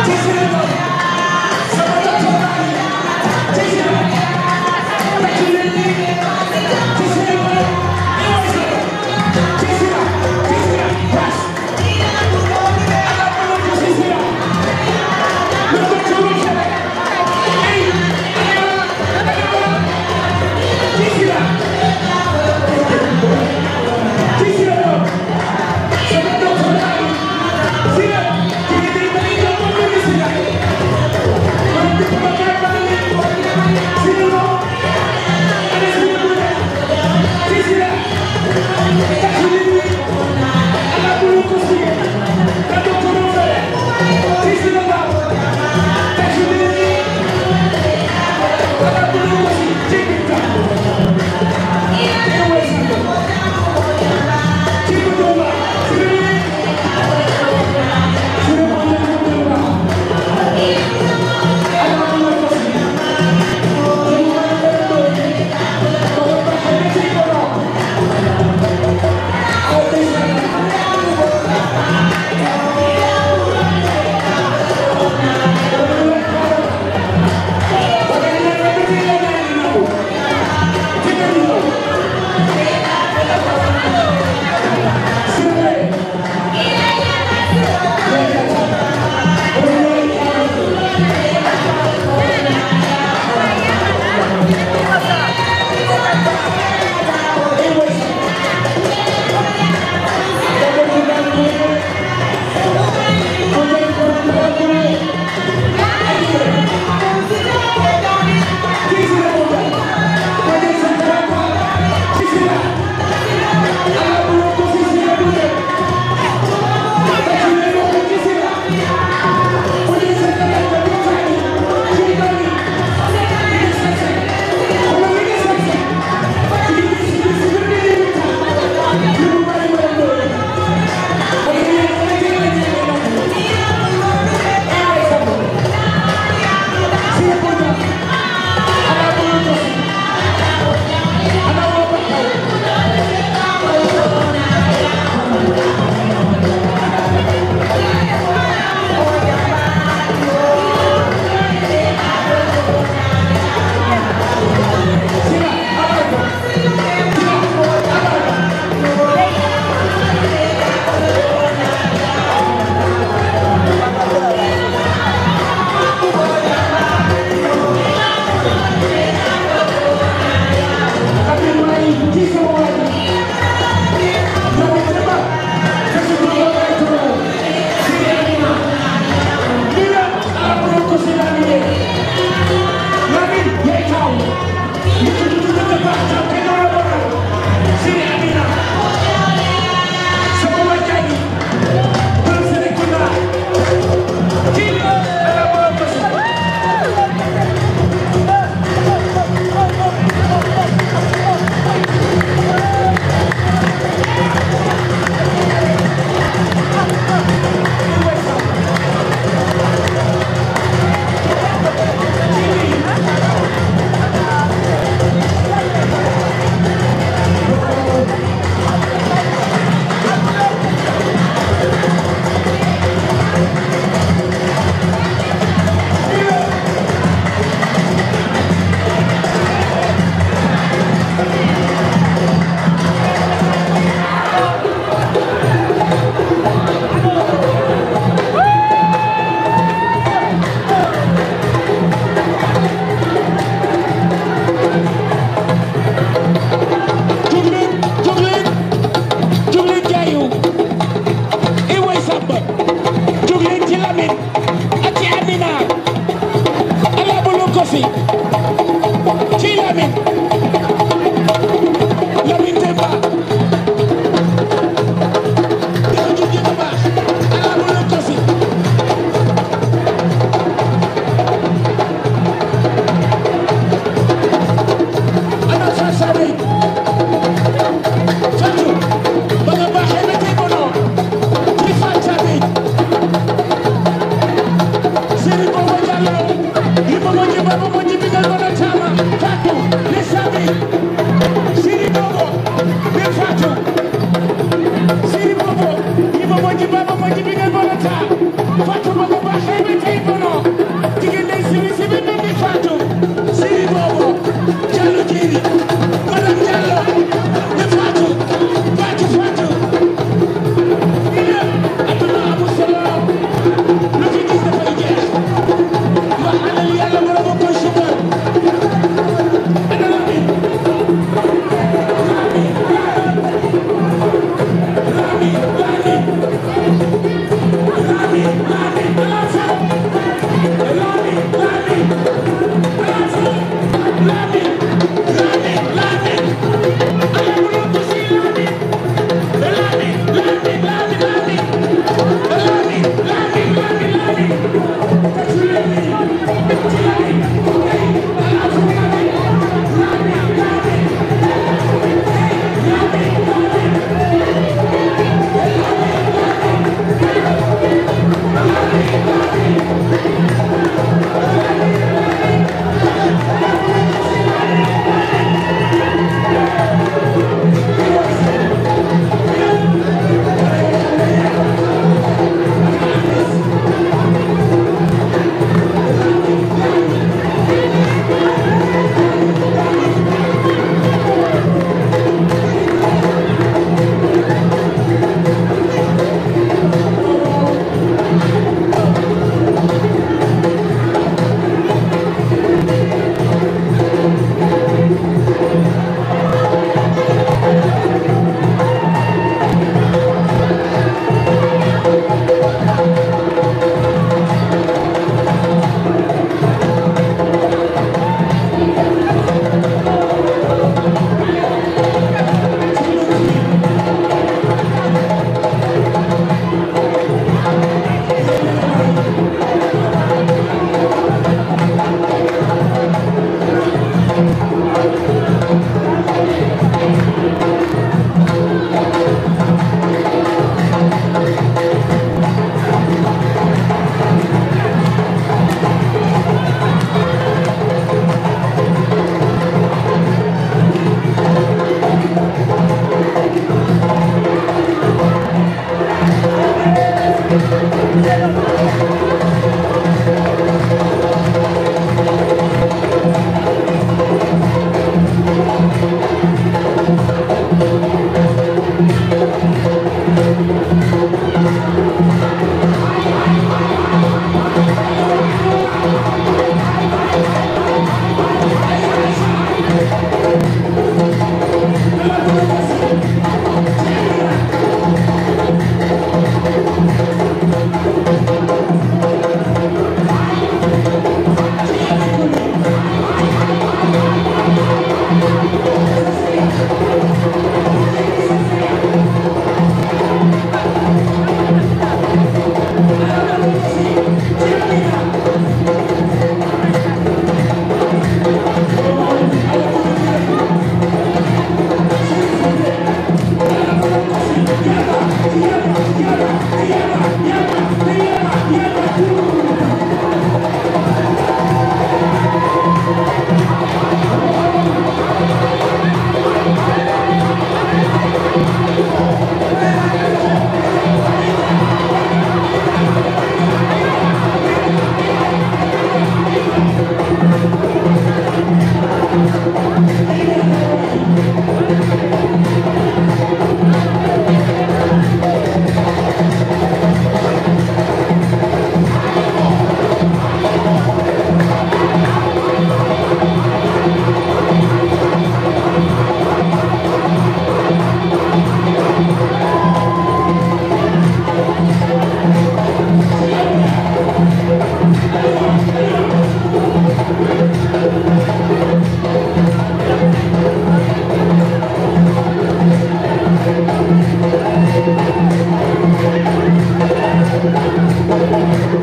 Thank you.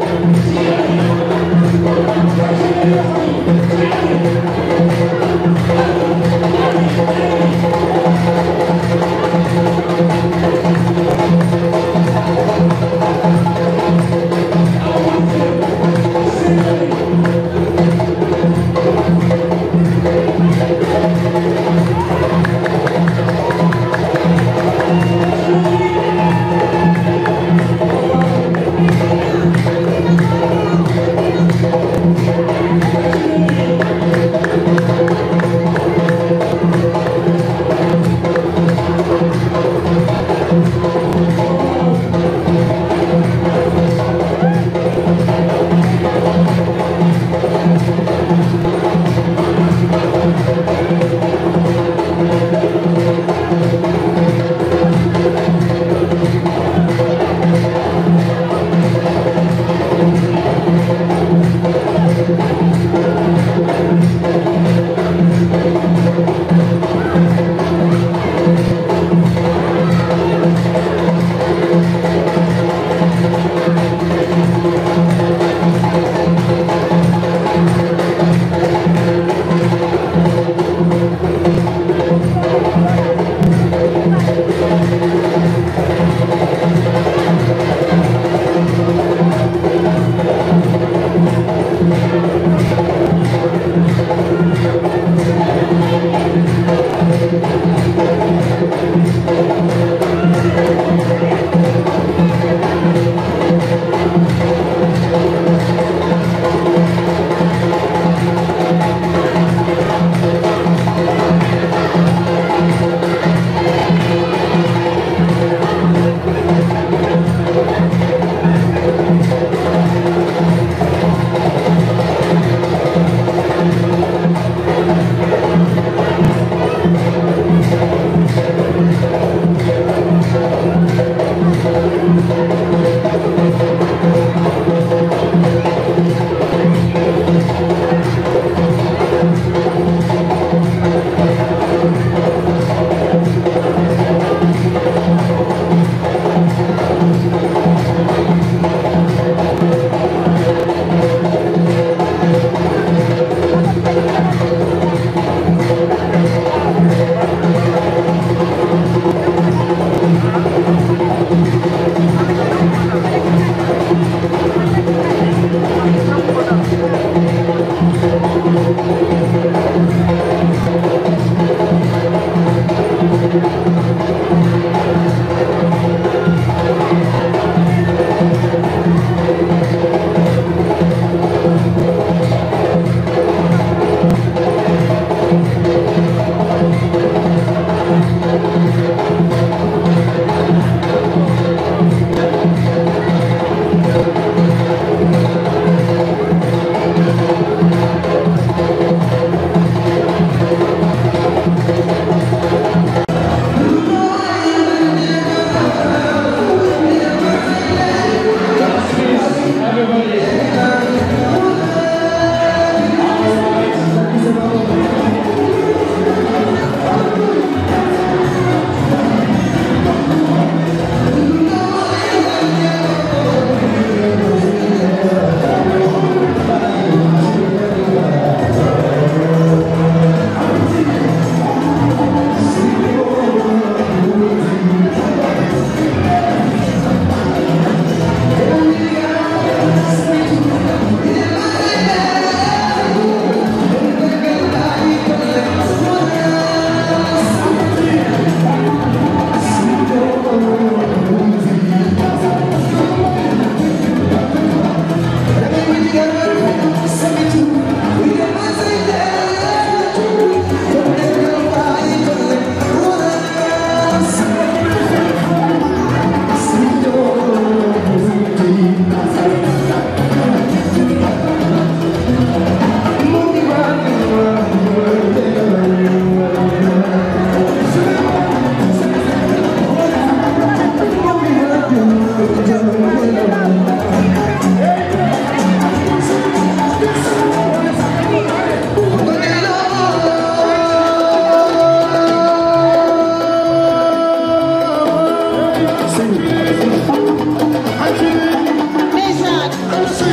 Ndeysaan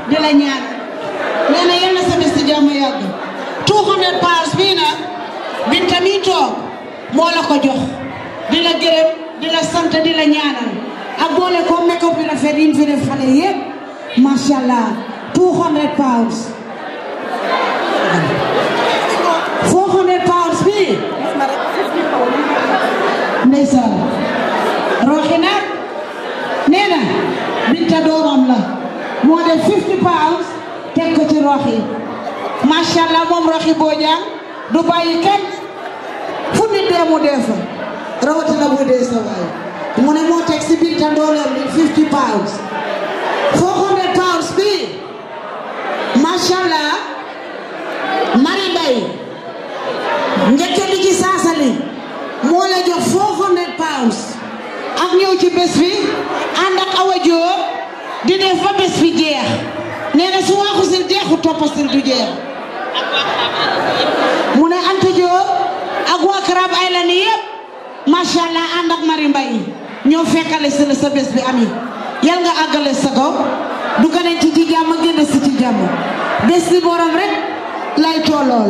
di la ñaan nee na yal na sa bés di jàmm yàgg 200 pounds bii nag Binta mi toog moo la ko jox di la gërëm di la sant di la ñaanal ak boole ko make-up bi rafet yi fi def xale yëpp macha allah 200 pounds 400 pounds bii ndeysaan roxi nag nee na Binta doomam la moo def 50 pounds teg ko ci roxi macha allah moom roxi Bojang du bàyyi kenn fu nit dee mu dee fa rawatina bu dee sa waay mu ne moo teg si Binta dooleem bi 50 pounds 400 pounds bi macha allah Mari Mbay njëkke di ci saasali moo la jox 400 pounds ak ñëw ci bés bi ànd ak Awa Jóob di def ba bés bi jeex nee na su waxu sil jeexu toppasil du jeex mu ne Anta Jóob ak waa Crab Island yëpp macha allah ànd ak Mari Mbay ñoo fekkale si la sa bés bi ami yal nga àggale sa ko du gane ci ci jàmm génn si ci jàmm bés bi borom rek lay tollool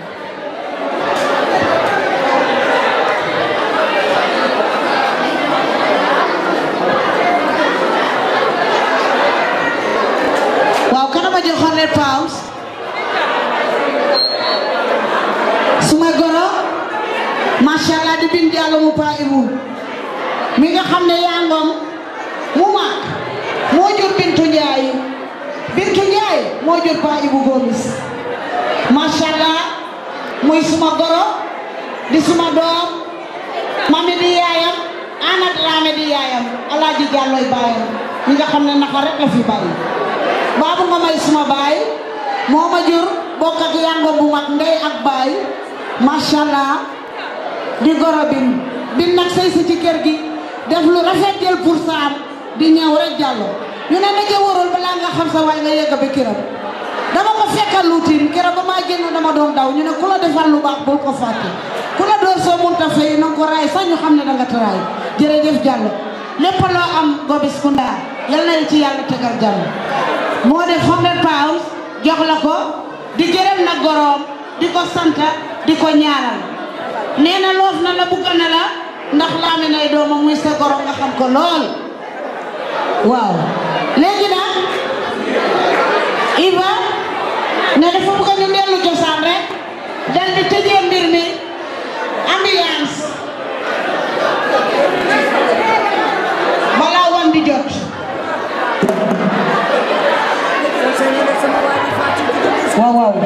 waaw kana ma jox 100 pounds suma goro macha allah di bin jàll mu pa ibu mi nga xam ne yaa ngoom mu mag moo jur bintu njaay bintu njaay moo jur pa ibu gomis macha allah muy suma goro di suma doom mami di yaayam ana Dramé di yaayam alaaji jàllooy baayam mi nga xam ne naka rek la fi bàyyi baabu nga may suma baay moo ma jur bokk ak yango bu mag ndey ak baay macha allah di goro bin bin nag sëy si ci kër gi def lu rafet jël pour saam di ñëw rek jàllo ñu ne ndaje warul balaa nga xam sa waay nga yegg ba këram dama ko fekkal luutin keroog ba maa génn dama doon daw ñu ne ku la defal lu baax bul ko fàtte ku la door soo munta fay na ko raay sax ñu xam ne danga taraay jërëjëf Diallo lépp loo am Gomis Kunda yal na ci yàlla tegal jàmm moo def 100 pounds jox la ko di gërëm na goroom di ko sant di ko ñaanal nee na loof na la bugg na la ndax laami nay doomam muy sa goro nga xam ko lool waaw léegi nag Iba ne dafa bugg ñu dellu cosaan rek dal di tëjee mbir mi ambiance balaa wan di jot waaw waaw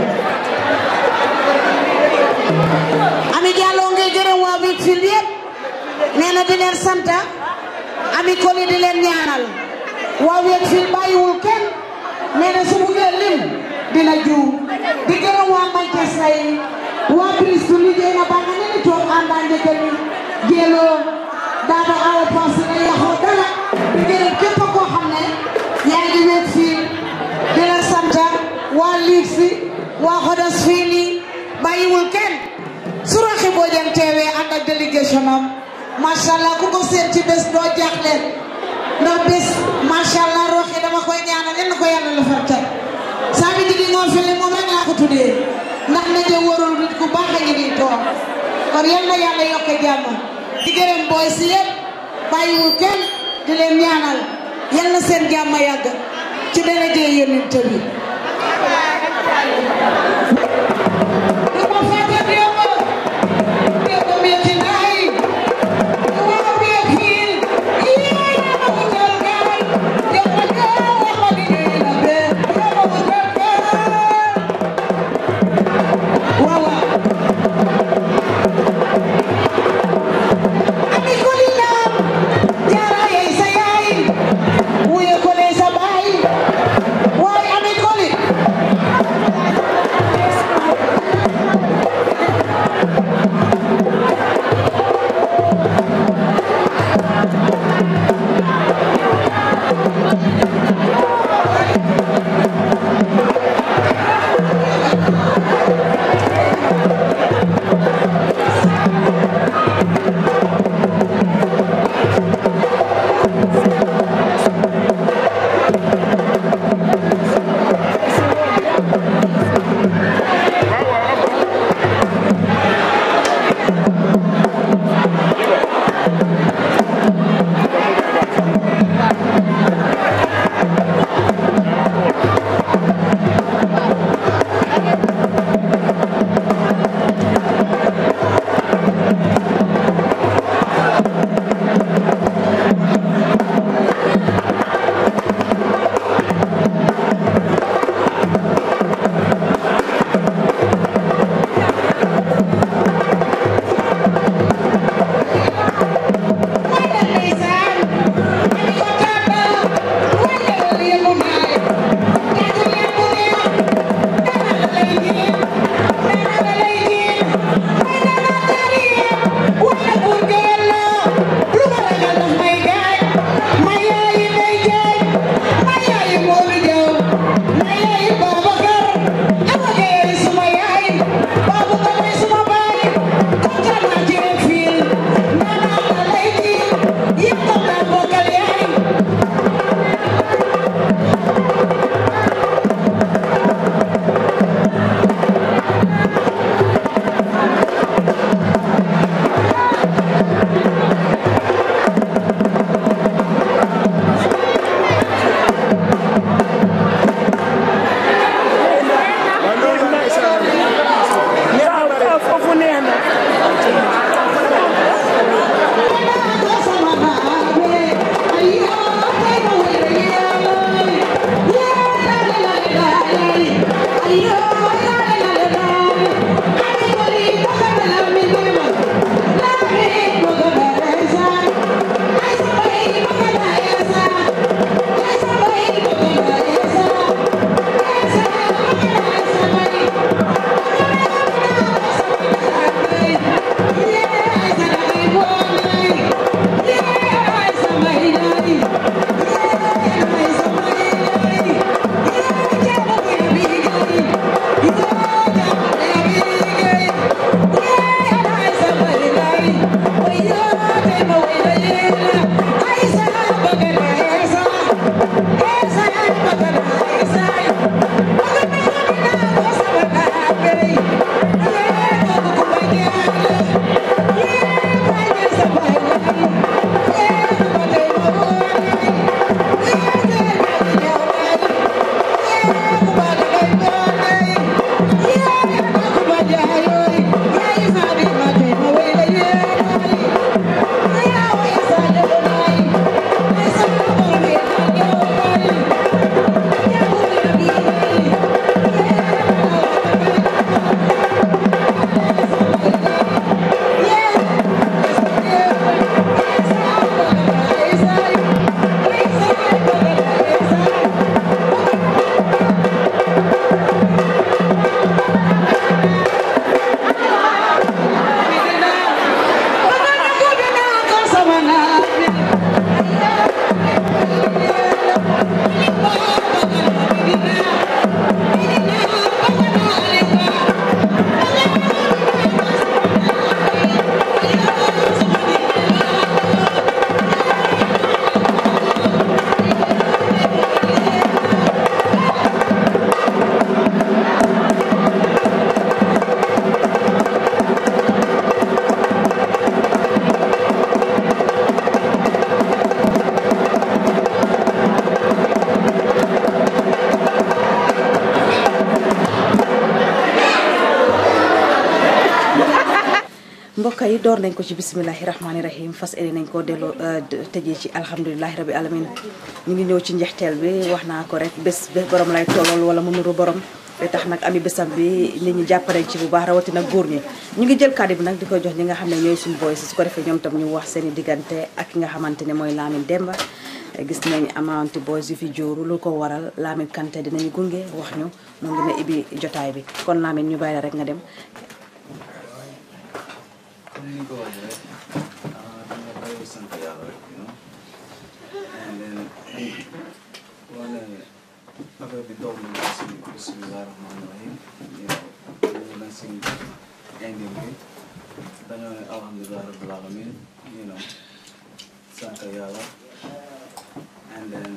Ami Diallo ngay gërëm waa Whitfield yëpp nee na di leen sant Ami Koli di leen ñaanal waa Whitfield bàyyiwul kenn nee na su buggee lim dina juum di gërëm waa Manchester yi waa Bristol liggéey na ba nga ne ni toog àndaa njëkk ni jéeloo daaba awa pass na yaxoo dara di gërëm képp koo xam ne yaa ngi Whitfield di la sant waa Leeds waa Huddersfield yi bàyyiwul kenn su Roxi Bojang teewee ànd ak délégation am macha allah ku ko seet ci bés doo jaaxle ndax bés macha allah Roxi dama koy ñaanal yal na ko yàlla la far teg saa bi jigi ngoo fi moom rek laa ko tuddee ndax ndaje warul nit ku baax a ngi nii toog kon yal na yàlla yokk jàmm di gërëm booy si yëpp bàyyiwul kenn di leen ñaanal yal na seen jàmm yàgg ci daraja yonent bi Ami Koli yi door nañ ko ci bisimilahi rahmaani rahim fas yéene nañ ko delloo tëjee ci alhamdulilahi rabi alamin ñu ngi ñëw ci njeexteel bi wax naa ko rek bés bés borom lay tollool wala mu nuru borom te tax nag ami bésam bi nit ñi jàppale ci bu baax rawatina góor ñi ñu ngi jël kàddu bi nag di ko jox ñi nga xam ne ñooy suñu boy si su ko defee ñoom tam ñu wax seen i diggante ak ki nga xamante ne mooy Lamin Demba gis nañ amante boys yu fi jóoru lu ko waral Lamin Kanté dinañu gunge wax ñu moom dina ibi jotaay bi kon Lamin ñu bàyyi la rek nga dem comme ni nga ko waxee rek ah dama koy sant yàlla rek you know and then wane affaire bi doog na si bisimilah rahmaani rahim you know ñu na si indi bi dañoo ne alhamdulilah rabbil alamin you know sant yàlla and then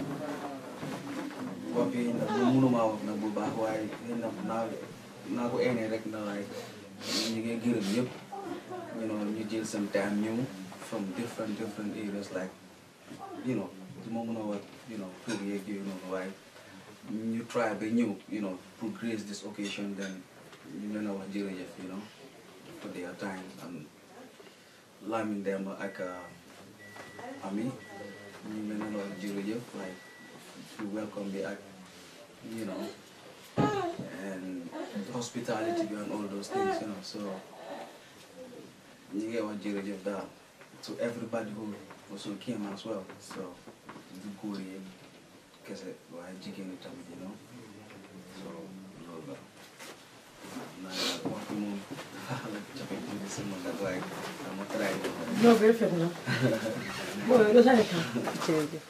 wax bi nag mënuma wax nag bu baax waaye xëy na naa naa ko eenee rek na like ñu ngi gërëm ñëpp you know ñu jël seen time ñëw from different different areas like you know du ma mën a wax you know tur yeeg yooyu noonu waaye ñu try ba ñëw you know pour grace this occasion then ñu leen a wax jërëjëf you know for their time and Lamin Demba ak Ami ñu leen a wax jërëjëf like fi welcome bi ak you know and hospitality bi and all those things you know so ñu ngi wax jërëjëf daal to everybody who also came as well so du góor yi kese waaye jigéen ñi tamit you know so loolu la naa wax bi moom la jafe tuuti si man nag waaye dama try No, perfect no. Bueno, no sabes qué. jërëjëf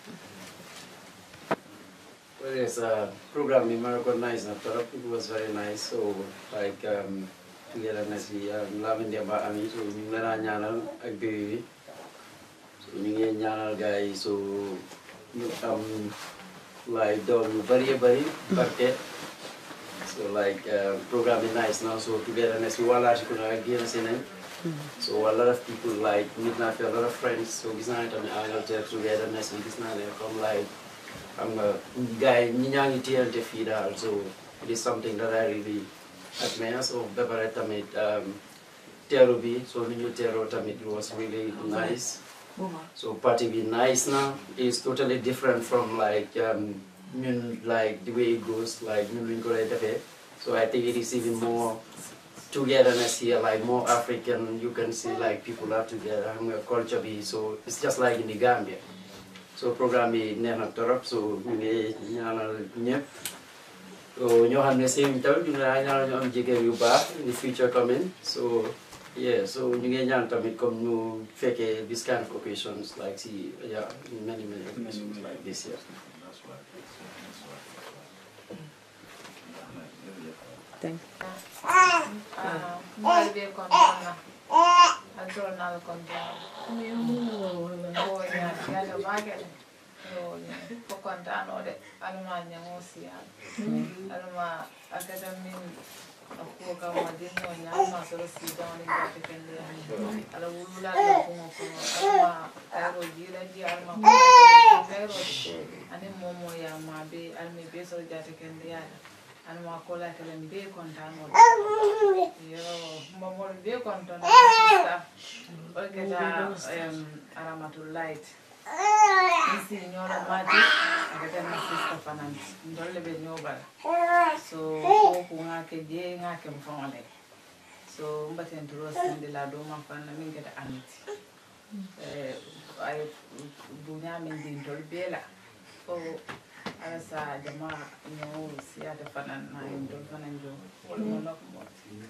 Well, yes, uh, program in Morocco nice. I thought it was very nice. So, like, um, togetherness, we um, loving them about me. So, we met on Yanal, ak baby. So, we get Yanal guys. So, you, um, like, dog, very, very, barke. So, like, uh, program is nice now. So, togetherness, we want to again, saying. So a lot of people like meet na fi a lot of friends so gis naa ne tamit Angleterre togetherness bi gis naa ne comme like xam nga gars yi ñi ñaa ngi téyante fii daal so it is something that I really admire so ba pare tamit um, teeru bi so ni ñu teeroo tamit it was really nice so party bi nice na it's totally different from like um, ñun like the way it goes like ñun luñ ko lay defee so I think it is even more togetherness here, like more African, you can see like people are together, and we're culture be, so it's just like in the Gambia. So program bi neex na torop, so ñu ngi ñaanal ñëpp. So ñoo xam ne seen tamit ñu ngi ñaanal ñu am jigéen yu baax in the future coming. So yeah, so ñu ngi ñaan tamit comme ñu fekkee this kind of occasions like see yeah, many many occasions like this year. That's right. That's right. Jërëjëf. thank Mbali be kontona. Adoro nal kontona. Oh ya, ya da bagel. Yo, ko kontano de. Alma nyango siya. Alma agada min ko ka ma dinno nya ma so si don ga te kende. Ala wulula da ko ko alma ayro jira ji alma ko ayro. Ani momo ya ma be alme be so ja te kende ya. Alma ko la kala mi be kontano. Yo, momol be kontona sista. Olketa um, aramatul light. Isi nyola mati akata na sista fananti. Ndolle be nyobala. So ko ku ngake je ngake mfongole. So mbaten turo sinde la do ma fanna min keta aniti. Eh ay bunya min din tol bela. So ala sa jama nyo siyata fanan na yin tol fanan jo. Wala mo nok mo.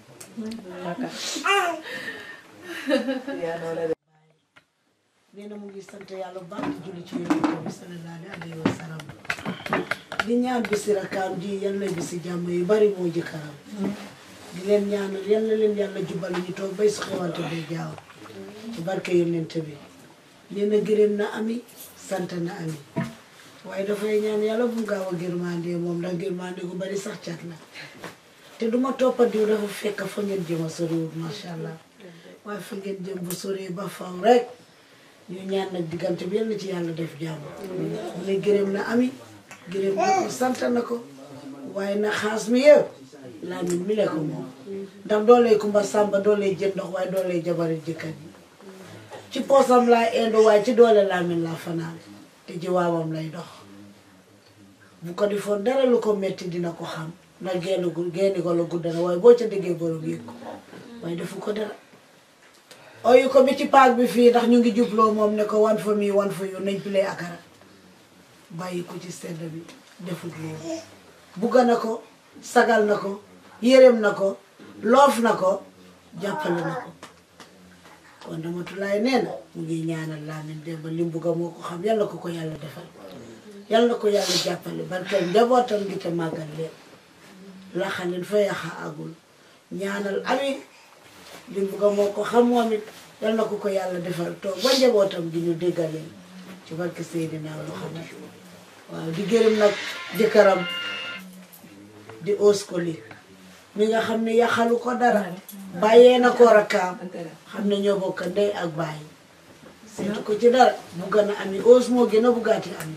nee na mu ngi sant yàlla bu baax di julli ci yonent bi sallallahu alayhi wa sallam di ñaan bisi rakkaam ji yal na bisi jàmm yu bari moo jëkkëram di leen ñaanal yal na leen yàlla jubal ñu toog bay su xewante bay jaaw ci barke yonent bi nee na gërëm na ami sant na ami waaye dafay ñaan yàlla bu mu gaaw a gërmande moom ndax gërmande gu bari sax cat la te duma toppa diw dafa fekk fa ngeen jëm a soriwul macha allah waaye fa ngeen jëm bu soree ba faw rek ñu ñaan nag diggante bi yal na ci yàlla def jàmm mu ne gërëm na ami gërëm na ko sant na ko waaye na xaas mi yëpp Lamin mi la ko moom ndax doolee kumba sàmba doolee jën ndox waaye doolee jabari jëkkër yi ci poosam laa endo waaye ci doole laamin laa fanaan te ji waawam lay dox bu ko defoon dara lu ko metti dina ko xam ndax genn gu genn ko la gudd na waaye boo ca déggee borom yëg ko waaye defu ko dara oyu ko bi ci paak bi fii ndax ñu ngi jubloo moom ne ko wan fa mi wan fa yu nañ pilee akara bàyyi ko ci sedd bi defut loolu bugga na ko sagal na ko yërëm na ko loof na ko jàppale na ko kon Ramatulaay nee na mu ngi ñaanal Lamin Demba li mu bugga moo ko xam yàlla ko ko yàlla defal yàlla na ko yàlla jàppale barkeel njabootam gi te màggal leen laxaleen fa yaxa agul ñaanal ami li mu bugga moo ko xam moom it yàlla na ko ko yàlla defal toog ba njabootam gi ñu déggaleen ci barke Seydina Muhammad waaw di gërëm nag jëkkëram di oskoli mi nga xam ne yaxalu ko dara bàyyee na ko rakkaam xam ne ñoo bokk ndey ak bàyyi seetu ko ci dara bugg na ami os moo gën a buggaati ami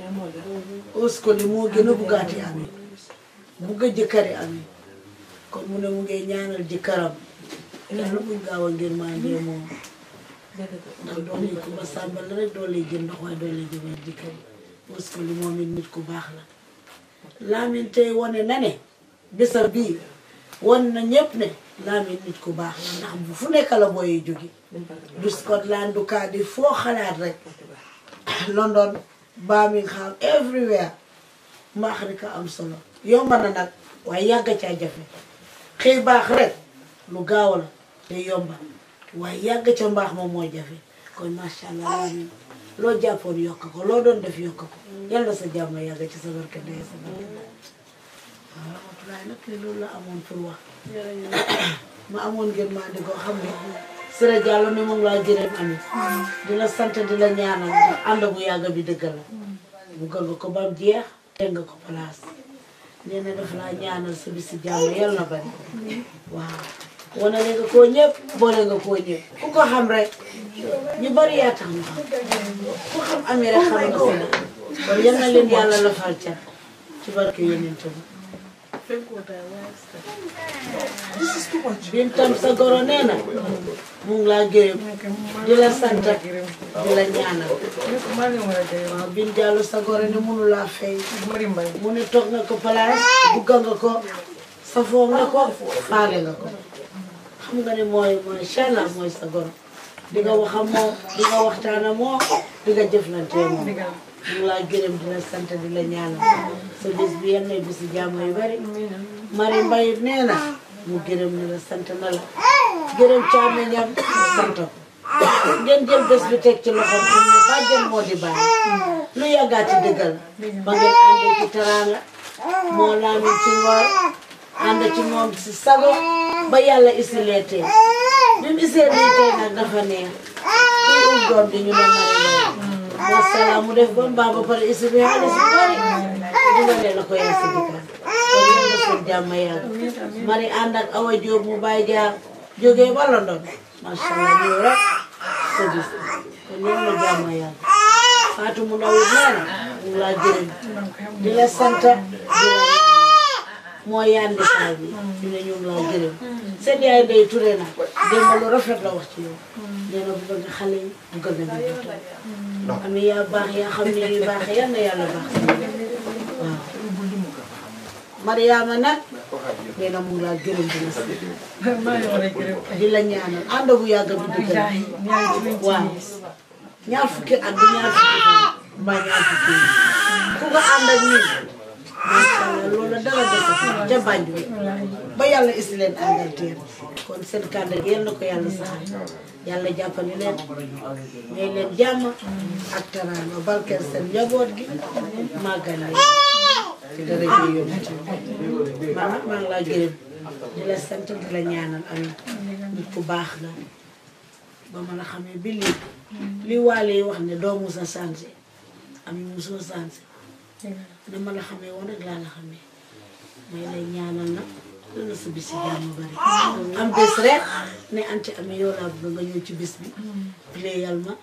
oskoli moo gën a buggaati ami bugg a jëkkëri ami kon mu ne mu ngi ñaanal jëkkëram yàlla buñ gaaw a ngir maa ndee moom ndax doole yi ku ba sàmbal la rek doole yi jën ndox waaye doole yi jëmee jëkkëri oskoli moom it nit ku baax la Lamin tey wane na ne bésam bii wan na ñëpp ne Lamin nit ku baax la ndax bu fu nekk la booy jóge du Scotland du Cardiff foo xalaat rek London Birmingham everywhere mbaax rek a am solo yomba na nag waaye yàgga caa jafe xëy baax rek lu gaaw la te yomba waaye yàgg ca mbaax moom moo jafe kon macha allah Lamin loo jàppoon yokk ko loo doon def yokk ko yàlla sa jàmm yàgg ci sa barke ndey sa barke waaw Ramatulaay nag te loolu la amoon pour wax ma amoon ngeen maa di ko xam ne Sira Diallo ne moom laa gërëm ami di la sant di la ñaanal ndax ànd bu yàgg bi dëgg la buggal nga ko bam jeex teg nga ko place nee na daf laa ñaanal sa bisi jàmm yàlla na bari waaw wane nga koo ñëpp boole nga koo ñëpp ku ko xam rek ñu bari yaa tax ñu xam ku xam amee rek xam nga si la kon yal na leen yàlla la fal ca ci barke yonent bi bintam sa goro nee na mu ngi laa gërëm di la sant di la ñaanal waaw bin jàllu sa goro ne mënu laa fay mu ne toog nga ko place bugga nga ko safoo nga ko faale nga ko xam nga ne mooy mooy allah mooy sa goro di nga wax ak moom di nga waxtaan ak moom di nga jëflante moom mu ngi laa gërëm di la sant di la ñaanal sa bis bi yal na bisi jàmm yu bari mari mbayit nee na mu gërëm ni la sant na la gërëm càmmeñam sant ko ngeen jël bés bi teg ci loxoom xam ne bàjjen moo di bàyyi lu yàggaati dëggal ba ngeen àndee ci teraanga moo laamin ci ngor ànd ci moom si sago ba yàlla isilee tey bi mu isee lii tey nag dafa neex kuy um doom di ñu ne mari mbay moo salaam mu def ba mbaa ba pare isi bi xaalis bu bari dina leen la ko yaa si dikkaan kon yéen la seen jàmm yàgg mari ànd ak awa jóob mu bàyyi jaar jógee ba London macha allah ñëw rek sa gis kon yéen la jàmm yàgg Fatou mu nawit nee na mu ngi laa gërëm di la sant di la moo yandi saa bi ñu ne ñu ngi laa gërëm seen yaay day ture na démb lu rafet la wax ci yow nee na bëgg nga xale yi bëgg nga ñu ami yaa baax yaa xam ne yu baax yal na yàlla baax waaw Mariama nag nee na mu ngi laa gërëm di la sant di la ñaanal ànd bu yàgg bi dëgg la waaw ñaar fukki at bi ñaar fukki fan mbaa ñaar fukki yi ku nga ànd ak ñun macha allah loolu dara def ca Banjul ba yàlla is leen Angleterre kon seen kàddu gi yal na ko yàlla saxal yàlla jàppale leen may leen jàmm ak teraanga barkeel seen njaboot gi màggal leen ci dara ji yonent bi man nag maa ngi laa gërëm di la sant di la ñaanal am nit ku baax la ba ma la xamee bi lii li waale yi wax ne doo musa changé am musoo changé dama la xamee woon rek laa la xamee may lay ñaanal nag dana sa bis yi jàmm bari am bés rek ne anti amee yow laa bëgg nga ñëw ci bis bi pléyal ma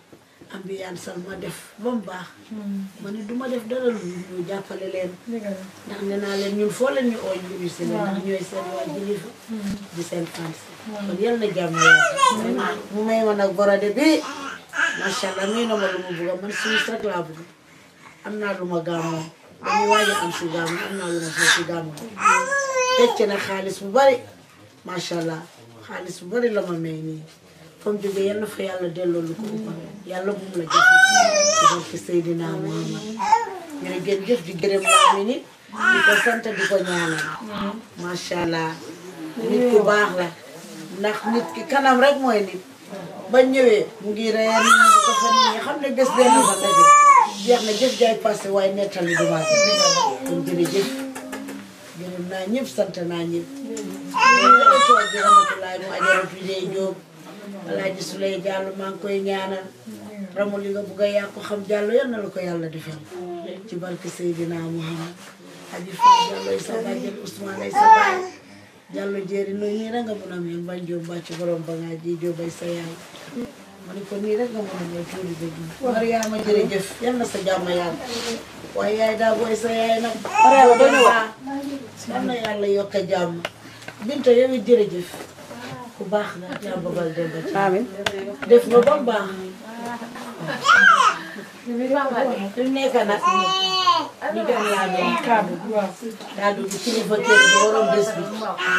ambiance sal ma def ba mu baax ma ne du ma def dara lu ñu jàppale leen ndax nee naa leen ñun foo leen ñu ooy ñu si leen ndax ñooy seen waa jilifa di seen fans kon yal na jàmm yàlla mu may ma nag borode bi macha allah may na ma lu ma bugga man suus rek laa bugg am naa lu ma gàmmoo dañuy waaj a am si gàmmu am naa lu ma foo si gàmmu tecc na xaalis bu bari macha allah xaalis bu bari la ma may nii fa mu jógee yal na fa yàlla delloo lu ko ëpp yàlla bu mu la jëf ci barke Seydina Muhammad jërë ngeen jëf di gërëm laa mi nit di ko sant di ko ñaanal macha allah nit ku baax la ndax nit ki kanam rek mooy nit ba ñëwee mu ngi reer nit ñi di ko fa nit ñi xam ne bés benn fa daje jeex na jëf jaay passé waaye nettali du baax kon jërëjëf gërëm naa ñëpp sant naa ñëpp ñëpp toog di ramatulaay mu ajaratu dee jóob alaaji Suley Jàllo maa ngi koy ñaanal ramu li nga bugg a yàq ko xam Jàllo yal na la ko yàlla defal ci barke Seydina Muhammad aji fa Jàllo ay sa bàjjen Ousmane ay sa baay Jàllo jéeri noonu nii rek nga mun a mel bañ jóob bàcc borom ba ngaa ji jóob ay sa yaay ma ne ko nii rek nga mun a mel tuuti dëgg Mariama jërëjëf yal na sa jàmm yàlla waaye yaay daa booy sa yaay nag yal na yàlla yokk a jàmm Binta yow it jërëjëf ku baax nga yaa babal dem ba ci amin def nga ba mu baax fi mu nekk nag ñu dem laa doon kaddu kaddu gi kilifa kër gi waroon bés bi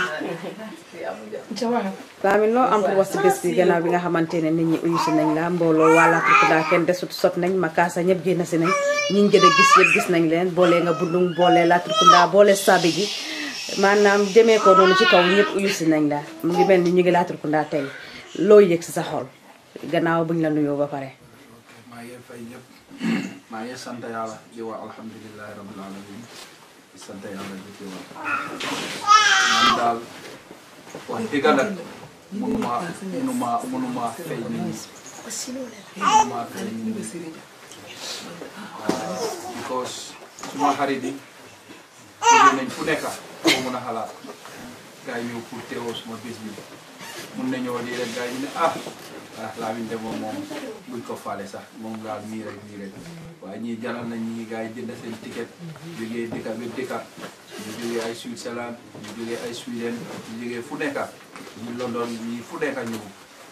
Lamin loo am pour wax si bés bi gannaaw bi nga xamante ne nit ñi uyu si nañ la mbooloo waa Latrikunda kenn desut sot nañ Makaasa ñëpp génn si nañ ñi ñu gën a gis yëpp gis nañ leen boole nga bundung boole Latrikunda boole sabi gi maanaam demee ko noonu ci kaw ñëpp uyu si nañ la mu ngi mel ni ñu ngi Latrikunda tey loo yëg si sa xol gannaaw buñ la nuyoo ba pare maa ngi fay ñëpp maa ngi sant yàlla di wax alhamdulilahi rabbil alamin di sant yàlla di ci wax man daal wax dëgg nag mënuma mënuma mënuma fay nit ñi mënuma fay nit ñi waaw because suma xarit yi jóge nañ fu nekk foo mun a xalaat gars yi ñëw pour teewoo suma bés bi mun nañoo di rek gars yi ne ah ah Lamin de moom moom buñ ko faale sax moom daal nii rek nii rek waaye ñii jaral nañ ñi gars yi jënd seen ticket jógee dëkka ba dëkka ñu jógee ay Switzerland ñu jógee ay Sweden ñu jógee fu nekka ñu London ñii fu nekka ñëw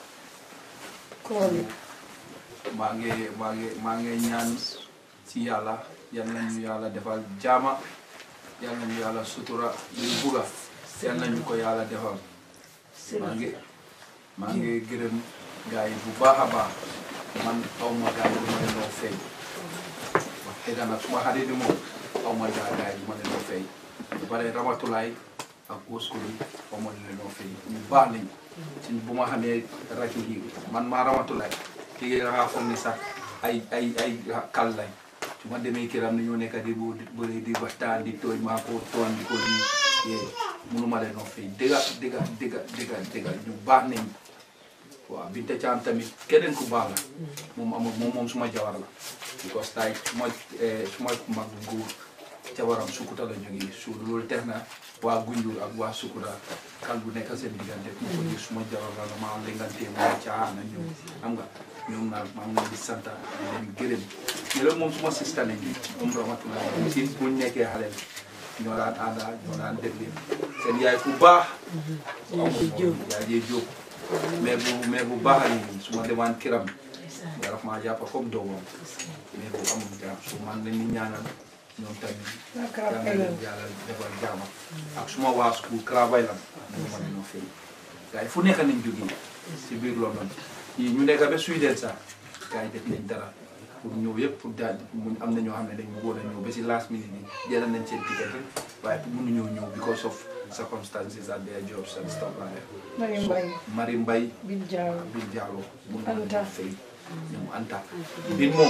maa ngi maa ngi maa ngi ñaan si yàlla yal nañu yàlla defal jaama yal nañu yàlla sutura luñ bugga yal nañu ko yàlla defal maa ngi maa ngi gërëm gars yi bu baax a baax man aw ma gars yi ma leen fay wax dëgg nag suma xarit yi moom aw ma gaa gars yi ma leen fay ba pare ramatulaay ak oskulu aw ma leen fay ñu baax lañ ci bu ma xamee raki yi man maa ramatulaay léegi da ngaa foog ni sax ay ay ay kal lañ su ma demee këram ni ñoo nekk di bu bëri di waxtaan di tooñ maa ko tooñ di ko di yee mënuma leen fay dëgga dëgga dëgga dëgga dëgga ñu baax nañ waaw Binta Caam tamit keneen ku baax la moom amul moom moom suma jawar la because tay suma suma mag góor jawaram Sukuta la jógee su loolu tax na waa Gunjur ak waa Sukuta kal bu nekk seen diggante mu ko gis suma jawar la maa lengantee moo caana ñoom xam nga ñoom naa maa ngi leen di sant di leen gërëm ñu la moom suma sista lañ moom rahmatullah si buñ nekkee xale ñoo daan ànda ñoo daan déglu seen yaay ku baax yaay jee jóob mais bu mais bu baax a nii su ma demaan kiram nga daf maa jàpp comme doomam mais bu amul jaam su man la ñu ñaanal ñoom tamit yàlla na leen yàlla defal jaama ak suma waa school travail la ñu ma leen fay gars yi fu nekk nañ jógee si biir London yi ñu nekk ba Sweden sax gars yi def nañ dara pour ñëw yëpp pour daal mu am na ñoo xam ne dañ bëggoon a ñëw ba si last minute yi jëlal nañ seen ticket waaye pour mënuñoo ñëw because of circumstances at their jobs and stuff like that. Mari So, Mbaye. Mari Mbaye Bin Diallo. Bin Diallo mun na Anta. fay ñoom Anta bin moom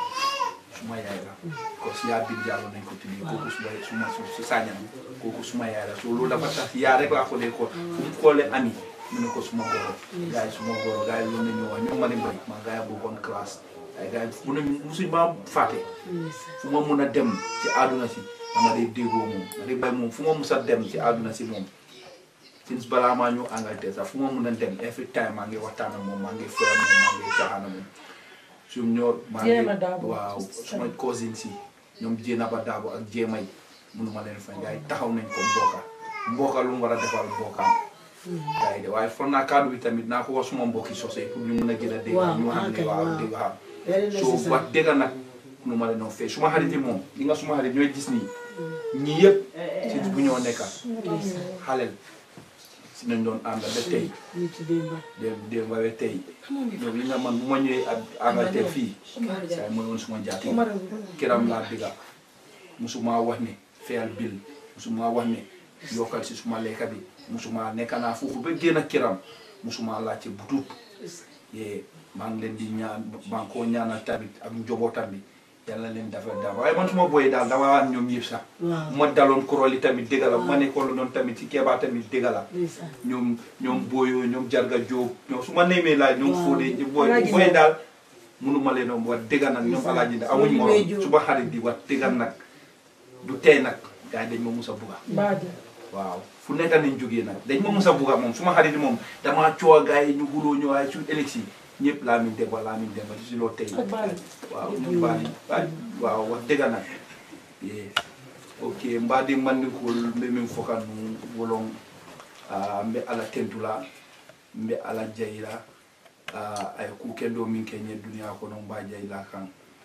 suma yaay la parce que yaa Bin Diallo nañ ko tuddee kooku suma suma su sañam kooku suma yaay la so loolu dafa tax yaa rek laa ko dee ko fu mu xoolee ami mu ne ko suma goro gars yi suma goro gars yi loolu la ñu wax ñoom Mari Mbaye maa gars yi bokkoon classe ay gars yi mu ne musuñ maa fàtte fu ma mun a dem ci àdduna si dama dee déggoo moom Mari Mbaye moom fu ma mus a dem ci àdduna si moom since balaa maa ñëw Angleterre sax fu ma mun a dem every time maa ngi waxtaan ak moom maa ngi fëra moom maa ngi caaxaan ak moom sum ñoo maa Jéema ngi Daabo. waaw suma cousin si ñoom jéena ba daabo ak jéemay mënuma leen fay gars yi taxaw nañ ko mbooka mbooka lu mu war a defal mbookaam gars yi de waaye foog naa kaddu bi tamit naa ko wax suma mbokki sosé pour ñu mun a gën a dégg Waaw, ñu xam ne ok, waaw waaw. dégg waaw Very so necessary. wax dëgg nag nu ma leen fee suma xarit yi moom li nga suma xarit ñooy gis nii ñii yëpp ci bu ñoo nekka xaleel si nañ doon ànd ba tey ñu ci démba dem dem ba ba tey donc li nga man bu ma ñëwee ak Angleterre fii saa mooy woon suma jaati kiram laa digga musuma wax ne feyal bil musuma wax ne yokkal si suma lekka bi musuma nekk naa foofu ba génn kiram musuma laajte butut yee maa ngi leen di ñaan maa ngi koo ñaanal tamit ak njobootam bi yàlla leen dafa daal waaye man suma booyee daal dama waan ñoom yëpp sax waaw ma daloon koroli tamit dégg la bu ma nekkoon noonu tamit ci keebaa tamit dégg la ndeysaan ñoom ñoom booyoo ñoom jarga jóob ñoom su ma nemee laaj ñoom Waaw. fóode booy Alaaji booy Ndaw. daal mënuma leen doon wax dëgg nag ñoom alaaji Ndaw amuñ Fóode morom Mbay Jóob. su ma xarit di wax dëgg nag du tey nag gars yi dañ ma mus a bugga baaja waaw fu nekk nañ jógee nag dañ ma mus a bugga moom su ma xarit moom damaa coow gars yi ñu xuloo ñu waaye su élection ñëpp laa min demba laa min demba si loo tey ak baali waaw ñu baali waaw wax dëgg nag ye ok mbaadi mandinkol mbe min foka nu wolon ah, mbe ala tentula mbe ala jayila ah, ay ku kendo min ke ñe duniya kono mba jayila kan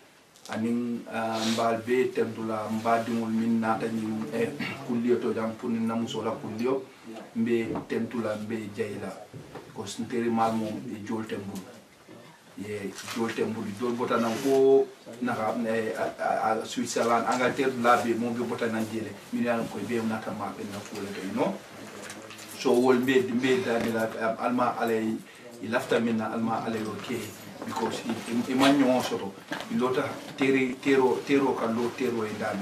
anin ah, mbaal be tentula mbaadiŋol min naata ñin eh, kulliyo to jam pour ni namusola kulliyo mbe tentula mbe jayila ko sinteri mal mom e jolte mbul ye jolte mbuli dol botanan ko naka eh, a- a- a- switzerland angleterre laabe mo be botanan jele min yalan koye be nata maɓe na fuule to no so wol mbe mbe danila um, alma alay i lafta min na alma alay o ke because i- i- i man ñogo soto i lota tere tero tero kan lo tero e dami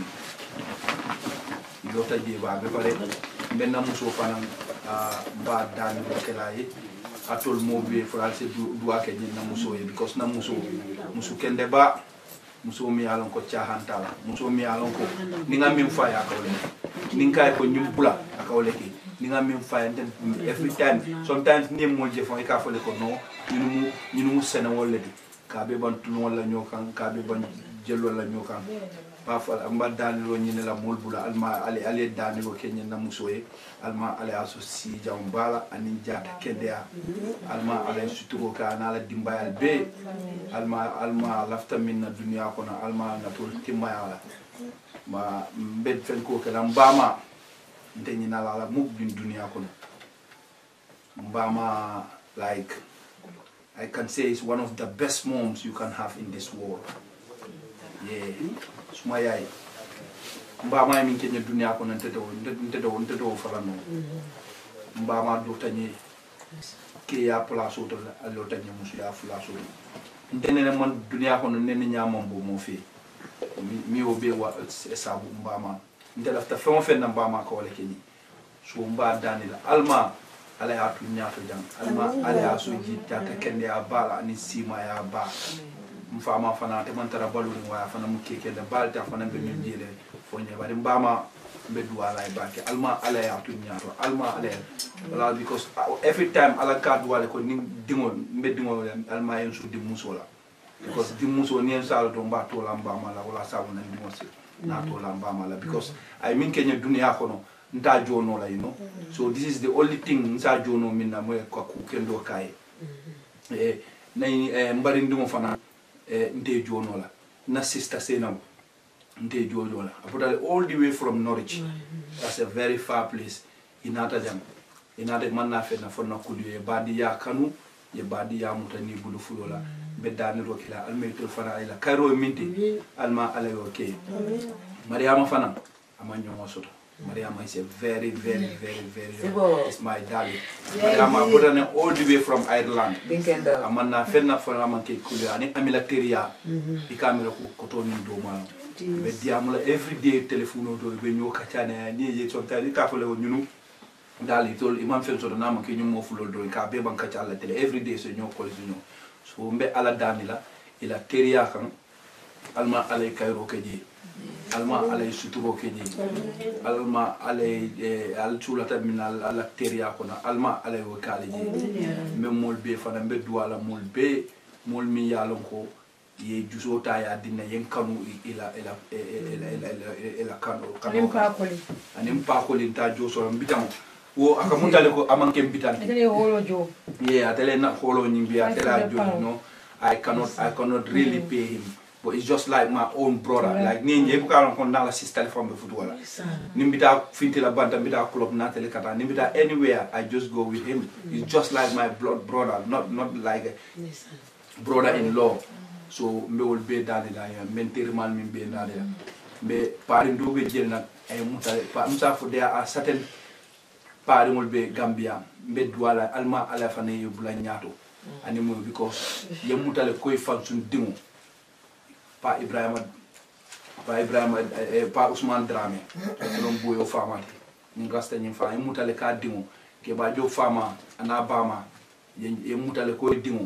i lota jeeba be pare mbenna muso fanan ah, mba danilo kela ye atol mo be français du duwa ke ñin na muso ye because na muso musu kende ba muso mi yalon ko cahantala muso mi yalon ko ni nga min faya kawle ni nga ko ñum bula akawle ke ni nga min faya ten every time sometimes ni mo je fon e ka fole ko no ñunu mu ñunu mu sene wolle di ka be ban tulu wala ñokan ka be ban jello la ñokan pa fa amba danilo ñine la mol bula alma ale ale danilo ke ñen na muso ye alma ale aso si jam bala anin jata kedea alma ale suturo ka na la dimbayal be alma alma lafta min na duniya kono alma na tol timmaya la ma mbed fen ko kala mbama nte ñina la la muk bin duniya kono mbama like I can say is one of the best moms you can have in this world yeah suma yaay mbama min kenya duniya kono nte do nte do nte do falano mbama do tanye ke ya place oto la allo tanye musu ya place oto ntenene man duniya kono nene ñamam bo mo fe mi- mi o be wa e sabu mbama nte lafta feŋo feŋ na mbama ka wala keñi so mba dani la alma ala ya tu ñaato jang alma ala ya so ji jata kende ya bala ani sima ya ba mfama fana te man tara baluri waya fana mu keke da balta fana be min jele fo nye bari mbama be duwala e bake alma ala ya tu ñaato alma ala ya wala because uh, every time ala ka duwale ko ni dingo mbe dingo alma yen su di musola because di muso ni en sala to mba to la mbama la wala sabu nan dingo se na to la mbama la because ay min kenya dunia kono nta jono la you know so this is the only thing nsa jono min na mo ko ku kendo kai eh nay eh, mbari ndimo fana eh, nte jono la na sister senam nte jono la apotale all the way from norwich that's a very far place inata jam inata manna fe na fonna kulu e badi ya kanu ye badi ya mutani bulu fulo la be daniro kila almaytul fana ila kayro minti alma alayo ke mariama fana ama ñongo soto mariama is a very very very very Sibo. is my darling mariama botane all the way from ireland Binkenda. amanna fenna fana man ke kulu ani amila teria i kamera ko koto ni do ma be diamula every day telephone o do be ñoo kacane ni ye son tari ka fole o ñunu dal i tol imam fen soto nama ke ñum mo fulol do ka be ban kaca alla tele every day so ñoo kol so ñoo so mbe ala dani la ila teria kan alma alay kayro ke je alma alay suturo ke je alma alay eh, al culata min al ala teria kono alma alay wo kale je mbe mol be fana mbe duwala mol be mol mi yalon ko ye juso ta ya dinna yen kanu ila ila ila ila ila ila kanu anin paakoli anin pakolin ta jo so mbitamo wo aka mutale ko amanke mbitante itele wolo jo yeah atele na holo nyimbi Five atele hundred jo pounds. no i cannot i cannot really pay him but it's just like my own brother like ni nje buka ko na la sister fambe futu wala ni mbita finti la banta mbita club na tele kata ni mbita anywhere i just go with him he's just like my blood brother not not like a brother in law so mbe wol be dade da ya men termal min be dade ya mbe pari ndo be jel nak ay muta pa musa fo there are certain pari mol be gambia mbe duwala alma ala fane yo bula nyaato ani mo because ye mutale koy fan sun dingo pa ibrahima pa ibrahima eh, eh, pa ousmane dramé non boyo famati ni rasta ni fa ye mutale ka dingo ke ba jo fama ana bama ye ye mutale koy dingo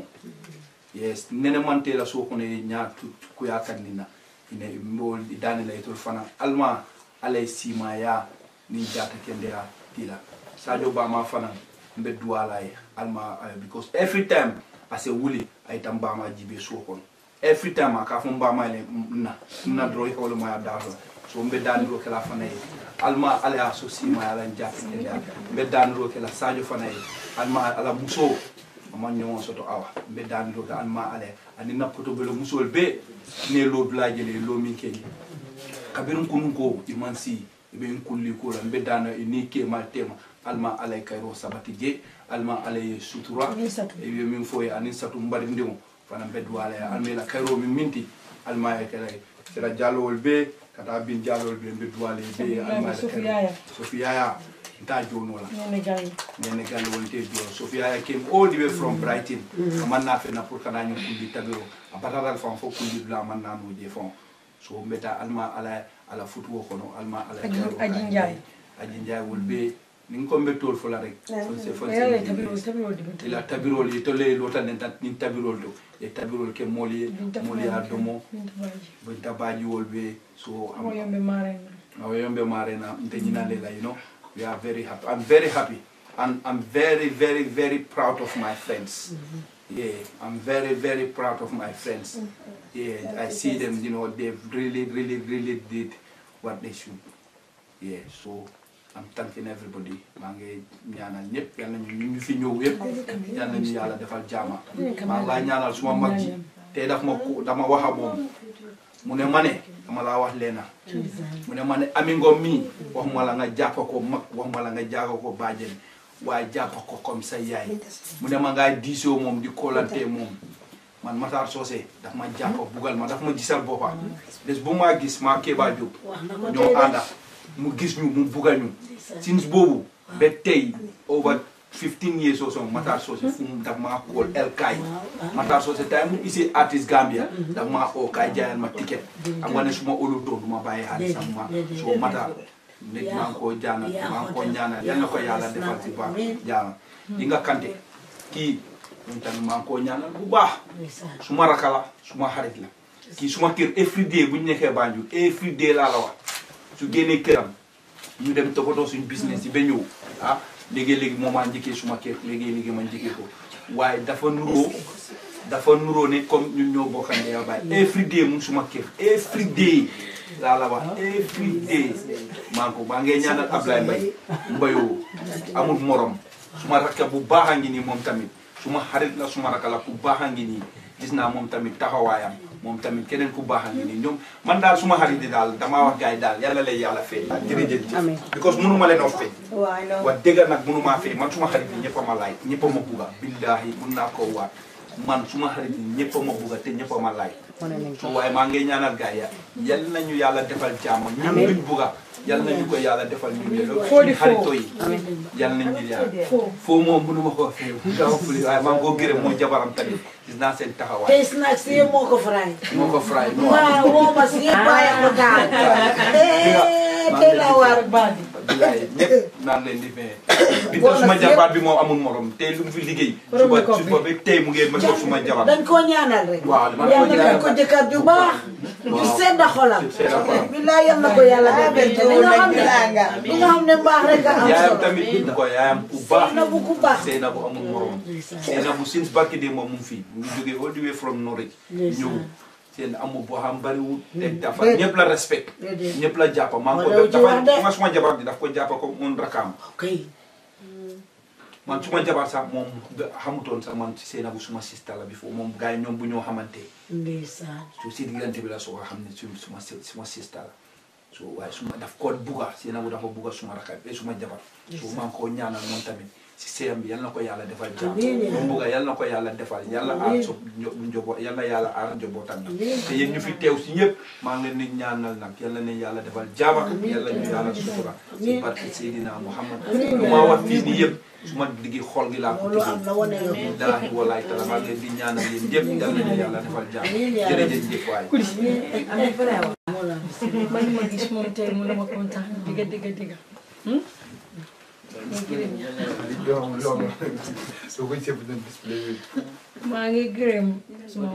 yes nene mante la so kono ye nya ku ya kanina ine mbol dani la itol fana alma alay sima ya ni jata kende ya tila sadio bama fana mbe duwala ye alma uh, because every time ase wuli ay tam bama jibe so kono every time aka fo bama le na na dro ko le ma dafa so mbe dani ro kala fana ye alma ala so sima ya lan jata kende ya mbe dani ro kala sadio fana ye alma ala muso ama ñoŋo soto awa mbe daniro ka an ma ale ani nappoto bele musol be ne lo blaje le lo min keñi kabirin kunun ko iman si ibe in kulli ko la mbe dana ni ke mal tema alma alay kayro sabati je alma alay sutura Anin satu. e min foye anin satu mbari ndimo fana mbe duwala ya alma la kayro min minti alma e kala sira jalowol be kata bin jalowol be mbe duwale be alma la Sofiyaya. sofiyaya nta jonola ñene gayi nene galle wonte jo sofia came all the way from brighton amanna fenna pour kana ñu kundi tabiro a batatal fan fo kundi dula amanna no je fon so mbeta alma ala ala futuwo kono alma ala Aji- kero Aji ka Ndiaye. aji njay wol be ni ko mbetol fo la rek fonse fonse yalla tabiro tabiro dibinta ila tabirol ye tolle lota nen tan ni tabirol to e tabirol ke moli Binta moli ya Baji. domo Binta Baji. bo tabaji wol be so mo yombe marena awa yombe marena nte ñinande la you know we are very happy i'm very happy and i'm very very very proud of my friends yeah i'm very very proud of my friends yeah i see them you know they've really really really did what they should yeah so i'm thanking everybody maa ngi ñaanal ñëpp yal nañu ñu ñu fi ñëw yëpp yal nañu yàlla defal jaama maa ngi laa ñaanal suma mag ji te daf ma ko dama wax ak moom mu ne ma ne dama laa wax leena mu ne ma ne ami ngom mii waxuma la nga jàppa ko mag waxuma la nga jaaga ko bàjjen waaye jàppa ko comme sa yaay mu ne ma ngaay diisoo moom di koolantee moom man Matar Socé daf ma jàppa bugal ma daf ma gisal boppa bés bu maa gis maa Kéba Diop ñoo ànda mu gis ñu mu bugal ñu since boobu ba tey over 15 years or so Matar Socé fu mu daf maa kool el kaay Matar Socé tay mu gisee artiste Gambia daf maa oo kaay jaayal ma ticket am nga ne su ma óolu doon du ma bàyyi xaalis am ma so Matar nit maa ngi koo jaanal maa ngi koo ñaanal yal na ko yàlla defal ci baax jaanal yi nga kante kii ñun tamit maa ngi koo ñaanal bu baax suma raka la suma xarit la kii suma kër every day bu ñu nekkee Banjul every day laa la wax su génnee këram ñu dem toppatoo suñu business yi ba ñëw ah léegi-léegi moo maa njëkkee suma kër léegi-léegi ma njëkkee ko waaye dafa nuroo dafa nuroo ne comme ñun ñoo bokk ndey ak baay every day mu ngi suma kër every day laa la wax every day maa ngi ko maa ngi ñaanal Ablaye Mbaye mbayoo amul morom suma rakka bu baax a ngi nii moom tamit suma xarit la suma rakka la ku baax a ngi nii gis naa moom tamit taxawaayam moom tamit keneen ku baax a ngi nii ñoom man daal suma xarit yi daal damaa wax gars yi daal yàlla lay yàlla fay daal jërëjëf Amiin. because mënu ma leen a fay waaw I know. wax dëgg nag mënu maa fay man suma xarit yi ñëpp a ma laaj ñëpp a ma bugga billaahi mun naa koo waat man suma xarit yi ñëpp a ma bugga te ñëpp a ma laaj wane nañ ko so waaye maa ngi ñaanal gars yi yal nañu yàlla defal jàmm ñun luñ bugga yal nañu ko yàlla defal ñu yële Foo di foo. xarito yi yal nañu yàlla foo moom mënu ma koo fay nga wax fuli waaye maa ngi koo gërëm moo jabaram tamit gis naa seen taxawaay tey snacks yi moo ko fry moo ko fray no waaw woo ma si yëpp bàyyi ko daal eh tey la waar bandi bilaay ñëpp naan leen di fee bi te suma jabaat bi moom amul morom tey lu mu fi liggéey Borom suba makeup bi. suba ba tey mu ngeen ma ko suma jabar dañ koo ñaanal rek waaw man yàlla ko na ñaanal ko jëkkër ju baax ju sedd xolam sedd xolam. billaay yal na ko yàlla def li nga xam ne li nga xam ne mbaax rek a am yaayam solo tamit bind ko yaayam ku baax na bu ku baax Seyna bu amul morom Seyna bu since barki de moom mu ngi fii mu ngi jógee all the way from Norwich ñëw seen amu boo xam bariwul te dafa Déedéet. ñëpp la respect Déedéet. ñëpp la jàppa maa ngi Wala ko ci wax de. dafa nga suma jabar bi daf ko jàppa ko mun rakaam ok man suma jabar sax moom xamutoon sax man Seynabou suma sista la bi foofu moom gars yi ñoom bu ñoo xamante ndeysaan su si diggante bi la soo ko xam ne su suma si- suma sista la so waaye suma daf ko bugga Seynabou dafa bugga suma rakaam et suma jabar so maa ngi koo ñaanal moom tamit si seyam bi yal na ko yàlla defal jàmm Amiin. lu mu bugga yal na ko yàlla defal yàlla aar Amiin. so njobo yal na yàlla aar njobootam yi Amiin. te yéen ñu fi teew si ñëpp maa ngi leen di ñaanal nag yal na leen yàlla defal jaama Amiin. yàlla ñu yàlla sutura si Amiin. barke Seydina Muhammad Amiin. lu ma wax fii nii yëpp su ma diggi xol gi laa ko loolu am na wane yow billaahi wallaahi taala maa ngi leen di ñaanal yéen ñëpp yal na ñu yàlla defal jaam Amiin yaa jërëjëf jëf waay moo la man ma gis moom tey mu ne ma kontaan digga digga digga maa ngi gërëm suma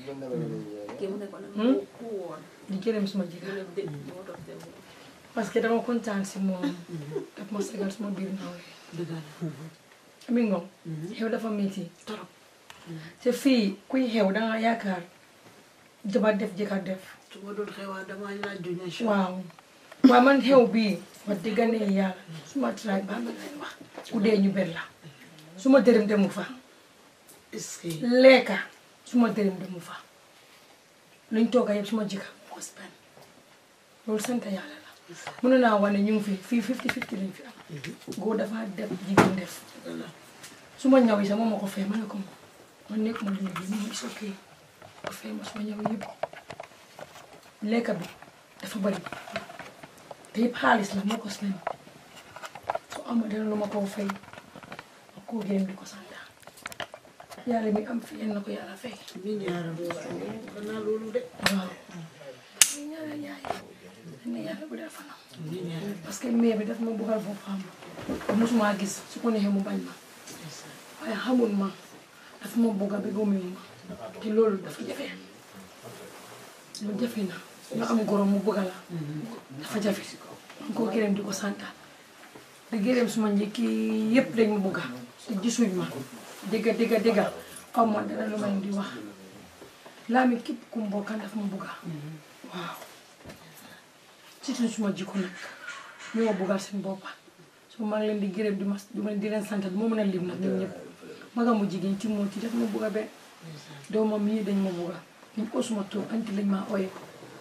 di gërëm suma jigéen parce que dama kontaan si moom daf ma sagal suma biir nawle dëgg la ami ngom xew dafa métti torop te fii kuy xew danga yaakaar jabar def jëkkër def su ma doon xewaa damaa laaj du ñu waaw waaw man xew bii wax dëgg ne yàlla suma traay baa nga leen wax ku dee ñu ber la suma dërëm demu fa est-ce que lekka suma dërëm demu fa luñ tooga yëpp suma jëkkër moo spend loolu sant yàlla la mënu naa wane ñu ngi fi fii fifty fifty lañ fi am góor dafa def jigéen def su ma ñaw yi sax moom ma ko fay ma ne ko moom man nekk ma liggéey moom is ok ko fay ma suma ñaw yëpp lekka bi dafa bari te yëpp xaalis la moo ko spend su ama dara lu ma koo fay ma koo gërëm di ko sant yàlla mi am fi yéen na ko yàlla fay mi ñaara boo xanaa loolu de waaw ñaanal yaay ne yàlla bu dee fanam mi ñaara parce que mère bi daf ma bëggal boppam mosuma gis su ko neexee mu bañ ma waaye xamul ma dafa ma bëgg a ba gëmuñu ma te loolu dafa jafe loolu jafe na nga am gorom mu bëgg la dafa jafe man koo gërëm di ko santaat di gërëm suma njëkki yëpp dañ ma bëgga te gisuñ ma dégga dégga dégga aw ma dara lu ma leen di wax laa mi képp ku mu bokkan dafa ma bëgga waaw surtout suma jikko nag ñu ma buggal seen boppa so maa ngi leen di gërëm di ma di ma di leen sant moo mën a lim nag ñun ñëpp magamu jigéen ci moo ci def ma bugga be doomam yi dañ ma bugga dañ ko suma tur anti lañ maa oye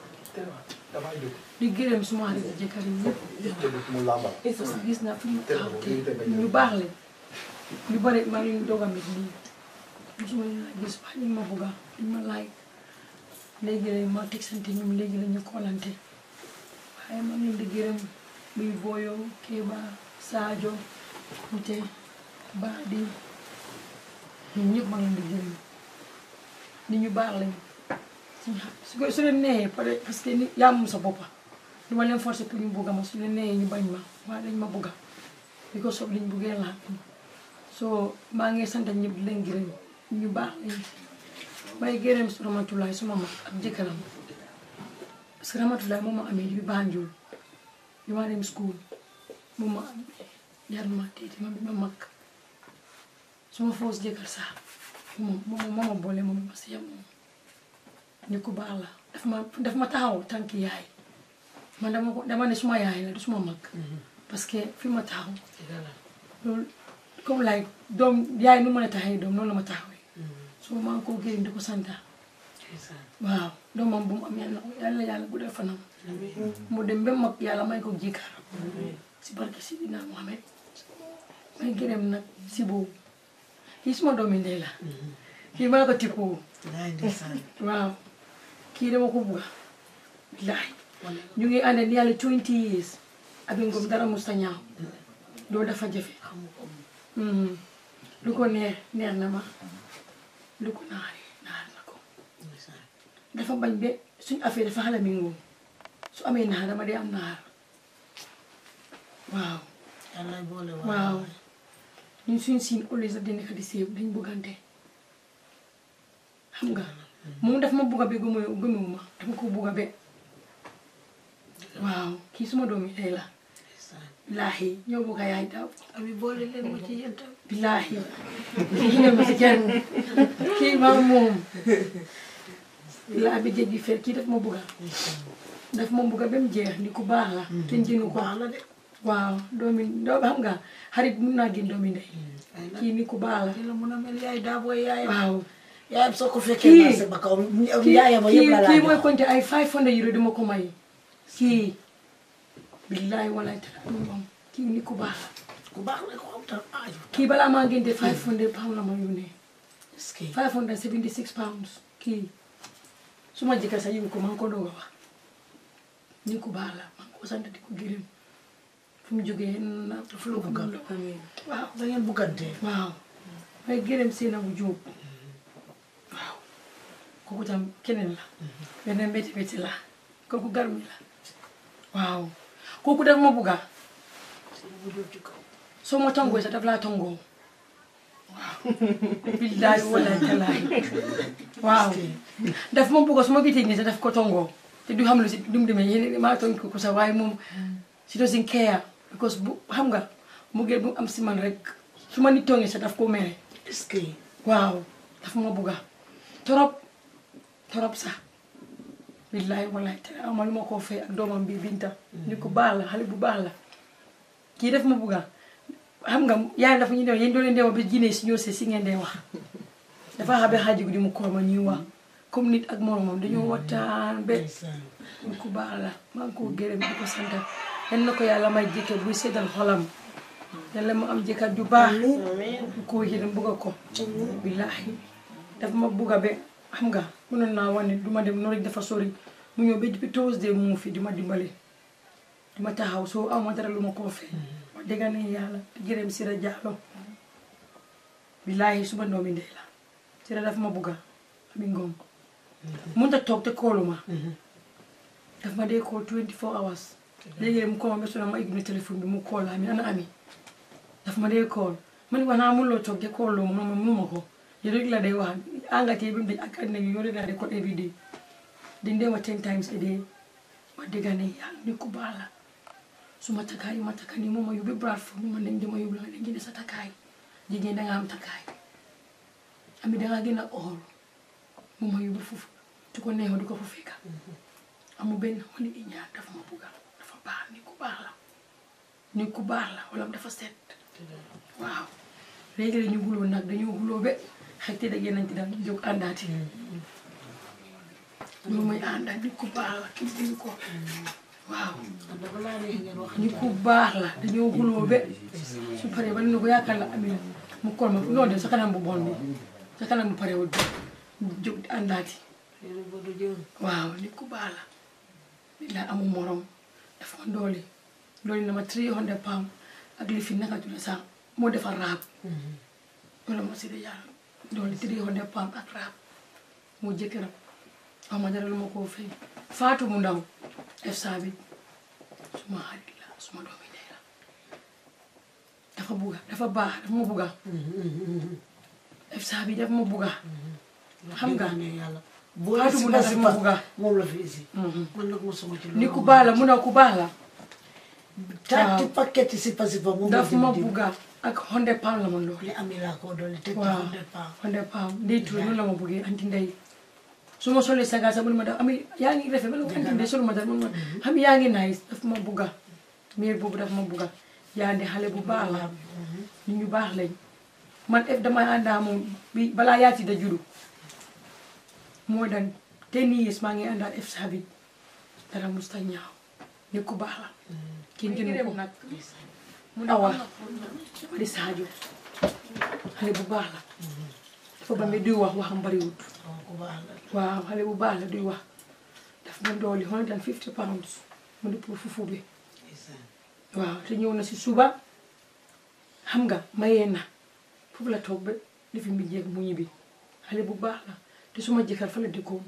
di gërëm suma xarit jëkkër yi ñëpp parce que gis naa fi mu taxaw te ñu baax leen ñu bari maa ngi leen doog a mit lii mosuma leen a gis wax ñu ma bugga dañ ma laaj léegi lañ ma teg sante ñoom léegi la ñu koolante waaye maa ngi leen di gërëm muy Boyo Kéba Sadio Kouté Badi ñun ñëpp maa ngi leen di gërëm nit ñu baax lañ suñu xam su ko su leen neexee pare parce que ni yaa moom sa boppa du ma leen forcer pour ñu bugga ma su leen neexee ñu bañ ma waaye dañ ma bugga bi ko sob liñ buggee laa so maa ngi sant ñëpp di leen gërëm ñu baax lañ may gërëm su Ramatulaay suma mag ak jëkkëram parce que Ramatulaay moom ma amee bi Banjul bi ma dem school moom ma amee yar ma tiiti ma bi ma mag suma foos jëkkër sax moom moom moo ma boole moom ma si moom ñu ko baax la daf ma daf ma taxaw tànki yaay man dama ko dama ne suma yaay la du suma mag parce que fi ma taxaw loolu comme like doom yaay nu mën a taxawee doom noonu la ma taxawee so maa ngi koo gërëm di ko santa waaw doomam bu mu am yàlla yàlla yàlla guddal fanam mu dem ba mag yàlla may ko jikkaar si barke si dina Mohamed may gërëm nag si boobu kii suma doomi ndey la kii maa ko tippoo laay ndeysaan waaw kii dama ko bugga billahi ñu ngi ànd ni yàlla 20 years abi ngom dara musta ñaaw loolu dafa jafe Mhm. lu ko neex neex na ma lu ko naari naar na ko dafa bañ be suñ affaire dafa xala mi ngoom su amee naar dama dee am naar waaw yàlla boole waaw ñun suñ siin always daf di nekk di séew dañ buggante xam nga moom daf ma bugga be gëmu gëmuwu ma dama ko bugga be waaw kii suma doomi tey la billaahi ñoo bugga yaay daaw abi boole leen ma ci yéen tam billaahi kii ne ma si kenn kii maa moom laa bi géej gi fer kii daf ma bugga daf ma bugga ba mu jeex ni ku baax la te njënu ko baax la de waaw doomi doo xam nga xarit mun naa gën doomi ndey kii ni ku baax la kii la mun a mel yaay daa booy yaayam waaw yaayam soo ko fekkee Kii- marché ba kaw kii yaayam a kii yëpp la laa kii mooy jox compté ay 500 euro dama ko may kii billahi wallahi taala amul moom kii ni ku baax la ku baax la ko am tam aaju kii balaa maa ngénte 500 pounds la ma yónnee est-ce que 576 pounds kii su ma jëkkër sa yëngu ko maa ngi ko doog a wax ni ku baax la maa ngi ko sant di ko gërëm fu mu jógee na dafa la bugg a waaw da ngeen buggante waaw may gërëm seena bu jóob waaw kooku tam keneen la beneen métti métti la kooku garmi la waaw kooku daf ma bugga bu jóg ci kaw soo ma tongoo sax daf laa tongoo waaw billaahi wallaahi tallaahi waaw daf ma bugga su ma gisee nii sax daf ko tongoo te du xam lu si du mu demee yéen maa tong ko ko sax waaye moom si doesn't care because bu xam nga mu gën bu am si man rek su ma nit tongee sax daf ko mere est-ce que waaw daf ma bugga torop torop sax billaahi wallaahi te ama lu ma koo fay ak doomam bi Binta ni ko baax la xale bu baax la kii daf ma bugga xam nga yaay dafa ñu ne yéen doo leen dee wax ba jinne si ñoo see si ngeen dee wax dafa xabe xaaji guddi mu koor ma ñuy wax comme nit ak moromam dañoo waxtaan ba ndeysaan ni ku baax la maa ngi ko gërëm di ko sant yan na ko yàlla may jëkkër buy seddal xolam yàlla mu am jëkkër ju baax bu ko yërëm bugga ko billaahi dafa ma bugga ba xam nga mënoon naa wane du ma dem noonu rek dafa sori mu ñëw ba depuis Tuesday mu ngi fi di ma dimbali di ma taxaw soo amoo dara lu ma koo fay wax dëgg ne yàlla di gërëm Sira Diallo billaahi suma doomi ndey la Sira dafa ma bugga ami ngoom mënut a toog te koolu ma daf ma dee call 24 hours léegi mu ko ma ba sonn ma igno téléphone bi mu call ami ana ami daf ma dee call ma ne ko naa mënuloo toog te call loo ma ma mënuma ko yow rek la day wax engagé bi mu dañ ak àddina bi yow rek la day call every day dañ dee ma ten times a day ma dégg ne yàlla ni ku baax la su ma takkaay ma takka ni moom ma yóbbu Bradford mu ma dañ dama yóbbu la nga dañ jënd sa takkaay jigéen da nga am takkaay ami da nga gën a ool mu ma yóbbu foofu tu ko neexoo di ko fa fekka amul benn xoli i ñaar dafa ma bugga dafa baax ni ku baax la ni ku baax la wala dafa set waaw léegi la ñu guloo nag dañoo guloo ba xëy te da nañ ci daal jóg àndaati loolu mooy àndaat ni ku baax la kii dañu ko waaw dafa laa neex ngeen wax ni ku baax la dañoo guloo ba su paree ba ne ko yaakaar la amina mu kol ma non de sa kanam bu bon bi sa kanam bu parewul bi jóg di àndaati yéen a bëgg jël waaw nit ku baax la nit la amul morom dafa ma dooli dooli na ma 300 pounds ak li fi naka tudd sax moo defar raab loolu ma si de yàlla dooli 300 pounds ak raab moo jëkkëram aw ma dara lu ma koo fay faatu mu ndaw def saa bi suma xarit la suma doomi ndey la dafa bugga dafa baax dafa ma bugga def saa bi dafa ma bugga xam nga ne yàlla boo Fatou si mu ba dafa si ma pa bugga. moom la fi isi man nag mosuma ci loolu ni ku baax la mu ne ku baax la taati paquet si pa si pa moom la daf ma jënd bugga ak hundred pound la ma lool li ami laa ko dolli te waaw hundred pounds hundred pound ndey tuur noonu la ma buggee anti ndey su ma solee saga sax mu ne ma daf ami yaa ngi rafet ma ne ko anti ndey solu ma dara man ma xam yaa ngi nice daf ma bugga miir boobu daf ma bugga yaa ndi xale bu baax la nit ñu baax lañ man ef damay àndaa moom bi balaa yaati da juru moo dan ten years maa ngi àndaat ef sabi dara musta ñaaw nit ku baax la kenn gënu ko nag awa dama di Sadio xale bu baax la dafa ba mi duy wax waxam bariwut waaw ku baax la waaw xale bu baax la duy wax daf ma dooli hundred and fifty pounds mu di pour fufu bi ndeysaan waaw te ñëw na si suba xam nga mayee na foofu la toog ba lifi mbi jeeg mu ñibbi xale bu baax la te suma jëkkër fa la dëkkoon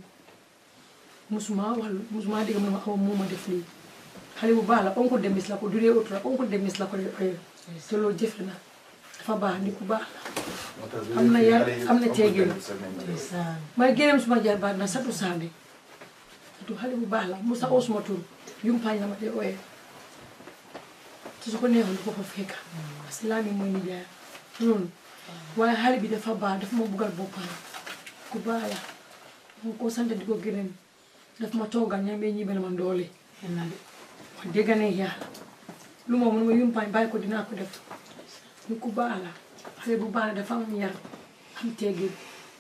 musuma wax musuma dégg mu ne ma awa moo ma def lii xale bu baax la oncle demis la ko duree auto la oncle demis la ko dee oyee te loolu jëfe na dafa baax ni ku baax la am na yar am na teegin ndeysaan may gërëm suma jarbaat na satu sande satu xale bu baax la musa oo suma tur yumpaañ la ma dee ooyee te su ko neexoon du ko fa fekka parce que laa mi mooy nijaay loolu waaye xale bi dafa baax dafa ma buggal boppam ku baax la moo ko sant di ko gërëm daf ma toogal ñam bee ñibbe na ma doole ma dégg ne yàlla lu ma mun ma yumpaañ bàyyi ko dinaa ko def ñu ku baax la xale bu baax la dafa am yar am teggin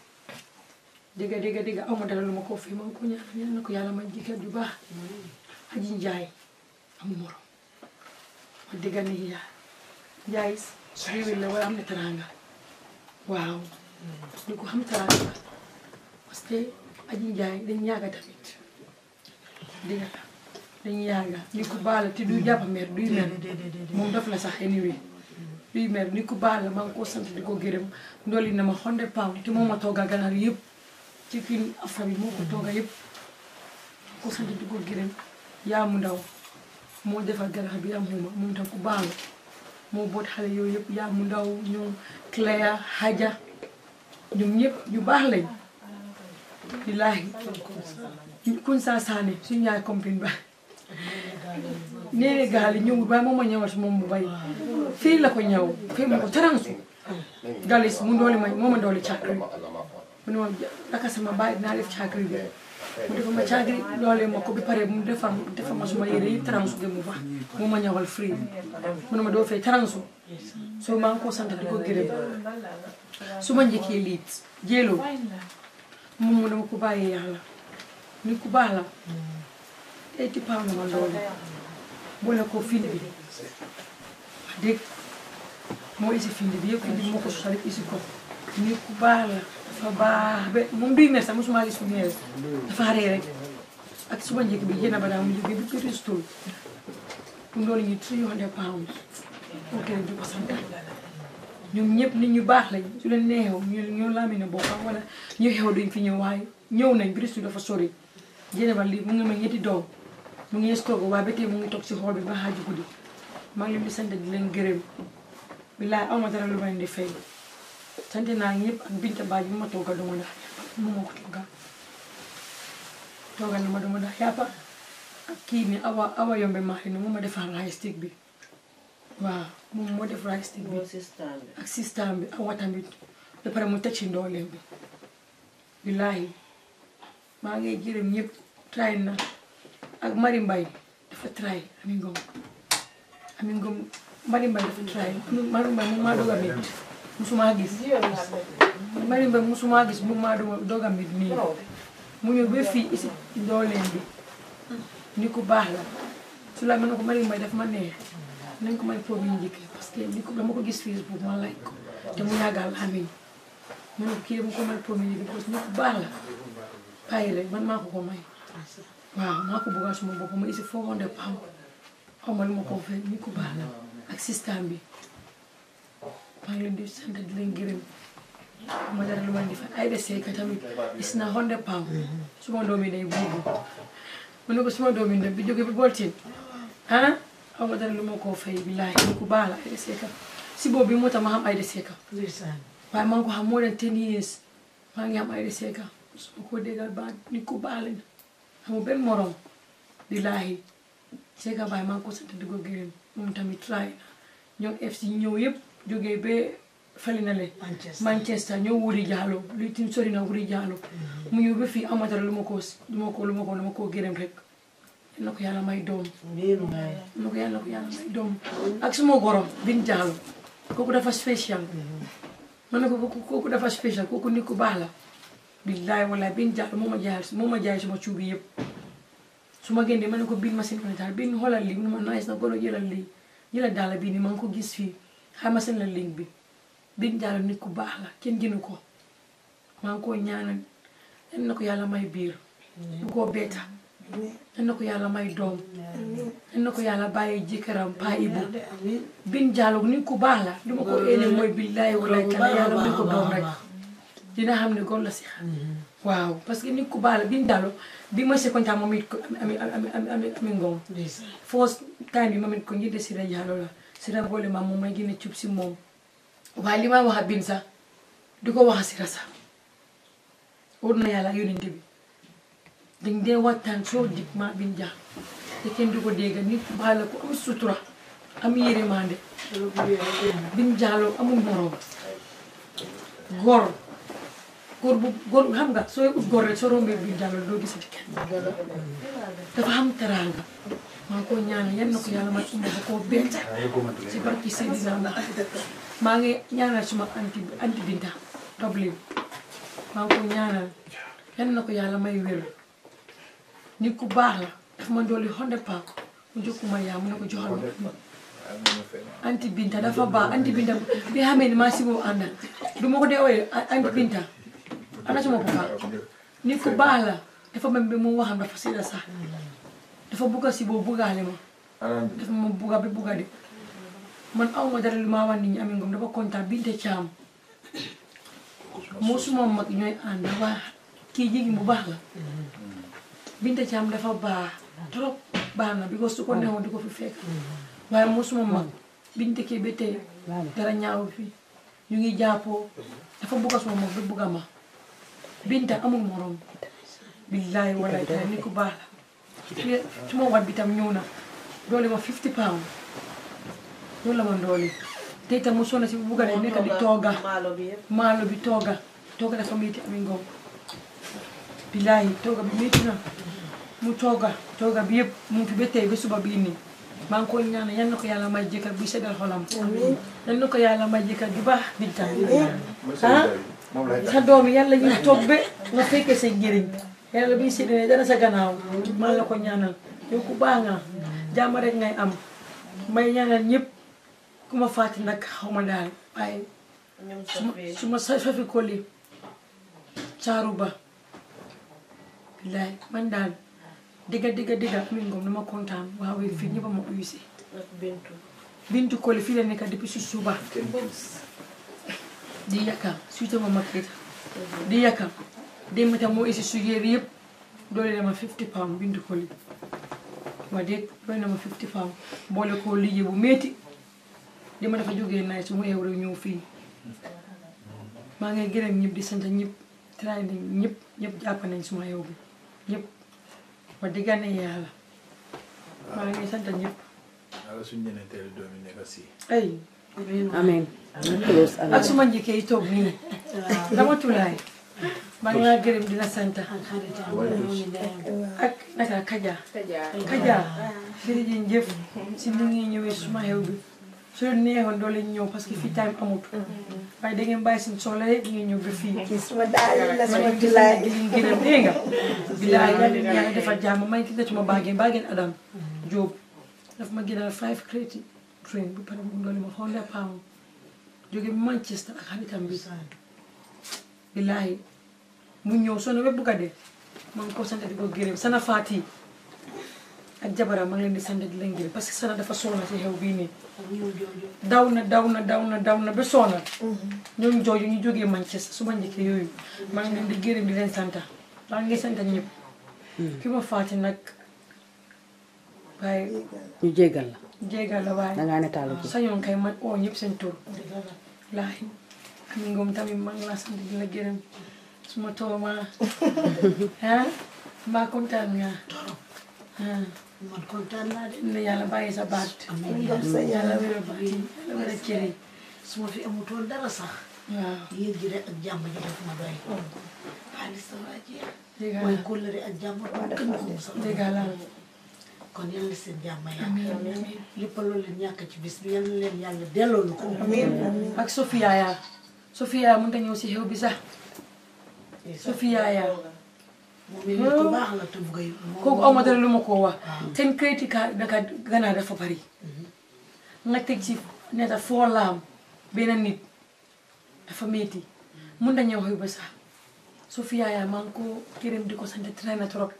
dégg dégg dégg aw ma dara lu ma ko fii ma ko ñaan ñaan na ko yàlla may jëkkër ju baax aji njaay amul morom ma dégg ne yàlla njaay réew la wala am na teranga waaw ñu ko xam teranga parce que aji njaay dañ ñaaga tamit dégg nga dañ yaaga ni ku baal la te du jàpp mer duy mer moom daf la sax anyway duy mer ni ku baal la maa ngi ko sant di ko gërëm ndooli na ma xonde paaw te moo ma tooga ganaar yëpp ci kii afra bi moo ko tooga yëpp ko sant di ko gërëm yaa mu ndaw moo defar ganaar bi am xuma moom tam ku baal la moo boot xale yooyu yëpp yaa mu ndaw ñoom Cléa Haja ñoom ñëpp ñu baax lañ billaahi kuñ saa saane suñu yaay compine ba nee gaal yi ñëwul waaye moom ma ñëwal si moom bu bay fii la ko ñëw fii ma ko taransu galis mu ndooli ma moo ma ndooli càkkri mu ne ma naka sama baay dinaa def càkkri bi mu defa ma càkkri loolee ma ko bi pare mu defar defar ma suma yére yi taransu de mu baax moo ma ñëwal free mu ne ma doo fay taransu soo maa ngi ko sant di ko gërëm su ma njëkkee liit jéeloo moom mu dama ko bàyyee yàlla ni ku baax la tey ci paaw na ma loolu boole ko fil bi wax dëgg moo isi fil bi yëpp di moo ko sosal isi ko ni ku baax la dafa baax ba moom duy mer sax mosuma gis fu mer dafa xaree rek ak suma njëkk bi yéen a ba daa mu jógee bi Bristol mu doon ñu three hundred pounds ok di ko sant ñoom ñëpp nit ñu baax lañ su leen neexew ñu ñoo laamine boppam wala ñu xew duñ fi ñëw waaye ñëw nañ Bristol dafa sori jéene ba lii mu ngi ma ñetti doom mu ngi stock waaye ba tey mu ngi toog si xool bi ba xaaju guddi maa ngi leen di sant di leen gërëm billaay aw ma dara lu ma leen di fay sant naa ñëpp ak Binta Badji bi ma toogal duma ndax yàppa mu ma ko toogal toogal na ma duma ndax yàppa ak kii ni awa awa yombe maa ni moom ma defar rice stick bi waaw moom moo def rice stick bi ak système bi awa tamit ba pare mu teg ci ndooleem bi billaahi maa ngi gërëm ñëpp try na ak Mari Mbay dafa try Ami Ngom Ami Ngom Mari Mbay dafa try Mari Mbay mu maa doog a mit musuma gis Mari Mbay musuma gis mu maa doog a mit nii mu ñëw ba fii isi dooleem bi ni ku baax la su la mën na ko Mari Mbay daf ma neex nañ ko may pour ñu njëkkee parce que ni ko dama ko gis Facebook ma like ko te mu yàggal amin mu ne ko kii dama ko may pour ñu njëkkee parce que ni ku baax la bàyyi rek man maa ko ko may waaw maa ko bëggoon suma bopp ma isi foo wonde pam xaw ma lu ma ko fay ni ko baax la ak système bi maa ngi leen di sant di leen gërëm ma dara lu ma di fay ay de seeka tamit is na honde pam suma doom yi day buubu mu ne ko suma doom yi bi jóge bi boltin ah xaw ma dara lu ma koo fay billaahi ni ko baax la ay de seeka si boobu bi moo tax ma xam ay de seeka waaye maa ngi ko xam moo leen ten years maa ngi am ay de seeka su ma ko déggal baax nit ku baax lañ amul benn morom billaahi Seka Baye maa ngi ko sant di ko gërëm moom tamit try na ñoom FC ñëw yëpp jógee ba fali na le Manchester ñëw wuri jaalo luy tim sori na wuri jaalo mu ñëw ba fii amatara lu ma ko lu ma ko lu ma ko lu ma koo gërëm rek yal na ko yàlla may doom yal na ko yàlla ko yàlla may doom ak suma gorom bin jaalo kooku dafa spécial man na ko kooku dafa spécial kooku nit ku baax la billaay wallaay bin jàll moo ma jaay moo ma jaay suma cuubi yëpp su ma génnee ma ne ko bin machine ko daal bin xoolal lii mu ne ma nice na golo jëlal lii jëlal daal bii nii ma ngi ko gis fii xay ma seen la link bi bin jàll nit ku baax la kenn gënu ko maa ngi koo ñaanal yan na ko yàlla may biir bu koo beeta yan na ko yàlla may doom yan na ko yàlla bàyyi jëkkëram paa ibu bin jàll nit ku baax la lu ma ko éene mooy billaay wallaay kala yàlla may ko doom rek dina xam ne góor la si xam waaw parce que nit ku baax la bi dalo bi ma se kontaan moom it ko ami ami ami ami ngom first time bi moom it ko njëde Sira Diallo la Sira boole ma moom may gën a cub si moom waaye li ma wax a bin sax di ko wax a Sira sax wóor na yàlla yónente bi dañ dee waxtaan soo dig ma bin jaa te kenn du ko dégg nit ku baax la ko am sutura am yërmande bin jaaloo amul moroom góor góor bu góor xam nga sooy ut góor rek soo rombee biir jàll doo gisati kenn dafa am teraanga maa ngi koy ñaanal yan na ko yàlla may umba ba koo bett si barki Seydina Muhammad maa ngi ñaanal suma anti anti Binta Dublin maa ngi koy ñaanal yan na ko yàlla may wér nit ku baax la dafa ma dolli hundred pound mu jokkuma yaa mu ne ko joxal ma anti Binta dafa baax anti Binta bi xamee ni maa si boobu àndal du ma ko dee ooyee anti Binta ana suma papa nit ku baax la dafa mel bi mu waxam dafa sida sax dafa bugga si boobu buggaale ma dafa ma bugga bi bugga de man aw ma dara lu ma wax nit ñi Ami Ngom dafa kontaan Binte Caam moo suma mag ñooy ànd waa kii jigéen bu baax la Binte Caam dafa baax trop baax na because su ko neexoon di ko fi fekk waaye moo suma mag Binte kii ba tey dara ñaaw fi ñu ngi jàppoo dafa bugga suma mag bi bugga ma Binta amul morom billahi wallahi taala nit ku baax la suma wat bi tam ñëw na doole ma 50 pounds loolu la ma doole te itam mu sonna si bu bugga de nekk di tooga maalo bi tooga tooga dafa métti Ami Ngom billahi tooga bi métti na mu tooga tooga bi yëpp mu ngi fi ba tey ba suba bii nii maa ngi koy ñaan yal na ko yàlla may jëkkër buy seddal xolam yal na ko yàlla may jëkkër ju baax Binta ah sa doom yi yàlla ñu toog ba nga fekkee sa njëriñ yàlla biy séddale dara sa gannaaw maa la ko ñaanal yow ku baax nga jàmm rek ngay am may ñaanal ñëpp ku ma fàtte nag xaw ma daal waaye su ma sa fafi koli caaru ba billaay man daal digga digga digga Ami Ngom dama kontaan waaw fii ñëpp a ma uyu si bintu koli fii la nekk depuis su suba di yakam suite ma mag it di yakam démb tam moo isi su yére yëpp doole dama 50 pounds bintu koli ma déet doole dama 50 pounds boole koo liggéey bu métti dama dafa jógee naaj su mu eew rek ñëw fii maa ngi gërëm ñëpp di sant ñëpp tray nañ ñëpp ñëpp jàpp nañ suma yow bi ñëpp ma diggane yàlla maa ngi sant ñëpp ala suñu ñeneen teel doom yi nekk si ay amiin ak suma njëkkee yi toog nii dama tulaay maa ngi laa gërëm di la sant ak naka kaja kaja jërëjëf si ni ngi ñëwee suma xew bi su leen neexoon doo leen ñëw parce que fii time amut waaye da ngeen bàyyi seen soxla yëpp ngeen ñëw ba fii suma daal la ma sama ngi di julaay leen gërëm dégg nga bilaay yàlla yàlla defal jàmm may ki netuma baageen baageen Adam Diop daf ma gënal five crédit train bu pare mu doole ma hundred pound jóge Manchester ak xaritam bi bilaay mu ñëw soo ne ba bugg a dee ma ngi ko sant di ko gërëm sana faati ak jabaram ma ngi leen di sant di leen gërëm parce que sana dafa soona si xew bii nii daw na daw na daw na daw na ba soona ñoom jooju ñu jógee Manchester su ma njëkkee yooyu maa ngi leen di gërëm di leen sant maa ngi sant ñëpp ki ma faati nag waaye ñu jéggal la jéegal la waaye dangaa netaalu ci sañoon kay man oo ñëpp seen tur laay Ami Ngom tamit maa ngi laa sant di la gërëm suma tooma ah mbaa kontaan nga ah man kontaan naa de ne yàlla bàyyi sa baat ngam sa yàlla yàlla wéral baat yi yàlla wéral cër yi su ma fi amutoon dara sax waaw yéen ji rek ak jàmm ji def ma doy xaalis sa waa jeex dégg waaye nga kóllëre ak jàmm kenn ko sax dégg nga kon yal na seen jàmm yàlla lépp loolu leen ñàkk ci bis bi yal na leen yàlla delloo lu ko ak Sofia yaa Sofia mënut a ñëw si xew bi sax Sofia yaa moom it nit ku baax la te bugay kooku aw ma dara lu ma koo wax seen crédit card daka ganaar dafa bari nga teg ci neta foo laam benn nit dafa metti mun na ñëw xew ba sax Sofia yaa maa ngi ko gërëm di ko sant train na trop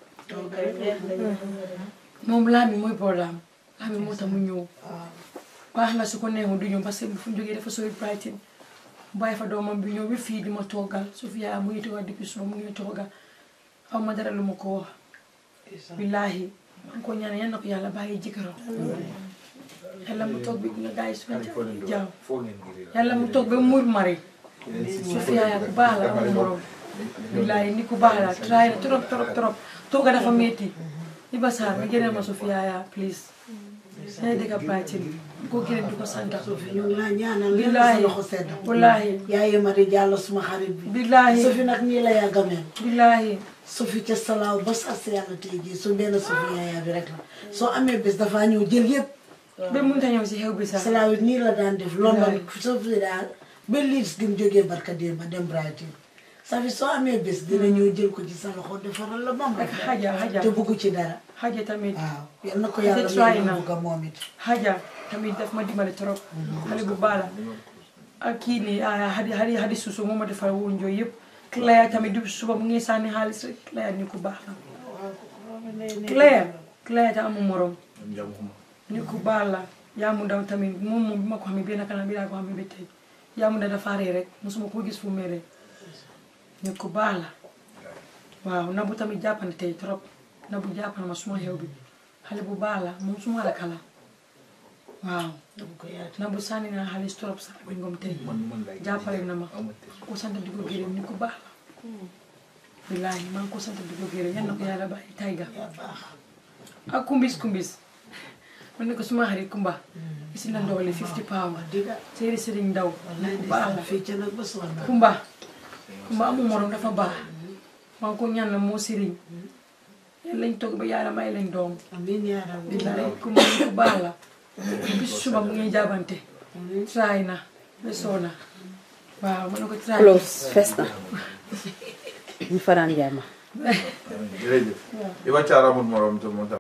moom laam yi mooy problème laam yi moo tax mu ñëw baax na su ko neexoon du ñëw parce que fu mu jógee dafa sori Brighton bàyyi fa doomam bi ñëw ba fii di ma toogal Sofia mu ngi toogal depuis suba mu ngi toogal aw ma dara lu ma ko wax billaahi maa ngi ko ñaan yal na ko yàlla bàyyi jëkkëram yàlla mu toog bi nga gars yi su jaaw foo ngeen ngiri la yàlla mu toog ba mur mari Sofia yaa ku baax la amul morom billaahi ni ku baax la try na trop trop trop tooga dafa metti Iba Sarr nga jëlee ma Sofia yaa please day dëgg baatin ko gërëm di ko sant Sofi ñu ngi laa ñaanal yal na sa billaahi loxo sedd wallaahi yaaye Mari Diallo suma xarit bi billaahi Sofi nag nii la yàgga mel billaahi Sofi ca salaaw ba sas yàlla tey jii su benn Sofi yaaya bi rek la soo amee bés dafaa ñëw jël yëpp ba mënut a ñëw si xew bi sax salaaw it nii la daan def London Sofi daal ba Leeds gi mu jógee barka démb dem Brighton Safi soo amee bés dina ñëw jël ko ci sa loxo defaral la bam ak xaja xaja te bugg ci dara xaja tamit waaw yal na ko yàlla try may na. mu bugg a moom it xaja tamit daf ma dimbale trop xale bu baax la ak kii nii ah hadi hadi hadi suusu moo ma defal woon jooy yëpp Claire tamit du suba mu ngi sànni xaalis rek Claire ni ku baax la Claire Claire ta amul morom ni ku baax la yaa mu daw tamit moom moom bi ma ko xamee benn kanam bi laa ko xamee ba tey yaa mu daw dafa ree rek mosuma ko gis fu mere ni ku baax la waaw nabu tamit jàppante tey trop nabu jàppana ma suma xew bi xale bu baax la moom suma rakk la waaw nabu sànni naa xaalis trop sax bi ngom tey jàppale na ma ko sant di ko gërëm ni ku baax la billaahi maa ngi ko sant di ko gërëm yal na ko yàlla bàyyi tayga ak kumbis kumbis man ne ko suma xarit kumba isi na ndoole 50 pounds diga séeri sëriñ ndaw wallaay ku baax la ndeysaan fii ca nag ba sonn kumba kumba amul morom dafa baax maa ngi ko ñaan la moo sëriñ yàlla lañ toog ba yàlla may leen doom amiin yaa rabbi billaay kumba ni ku baax la bis suba mu ngi jaabante try na ba soona waaw ma ne ko try close fees na ñu fanaan jaama jërëjëf Iba Thiara amul morom te moo tax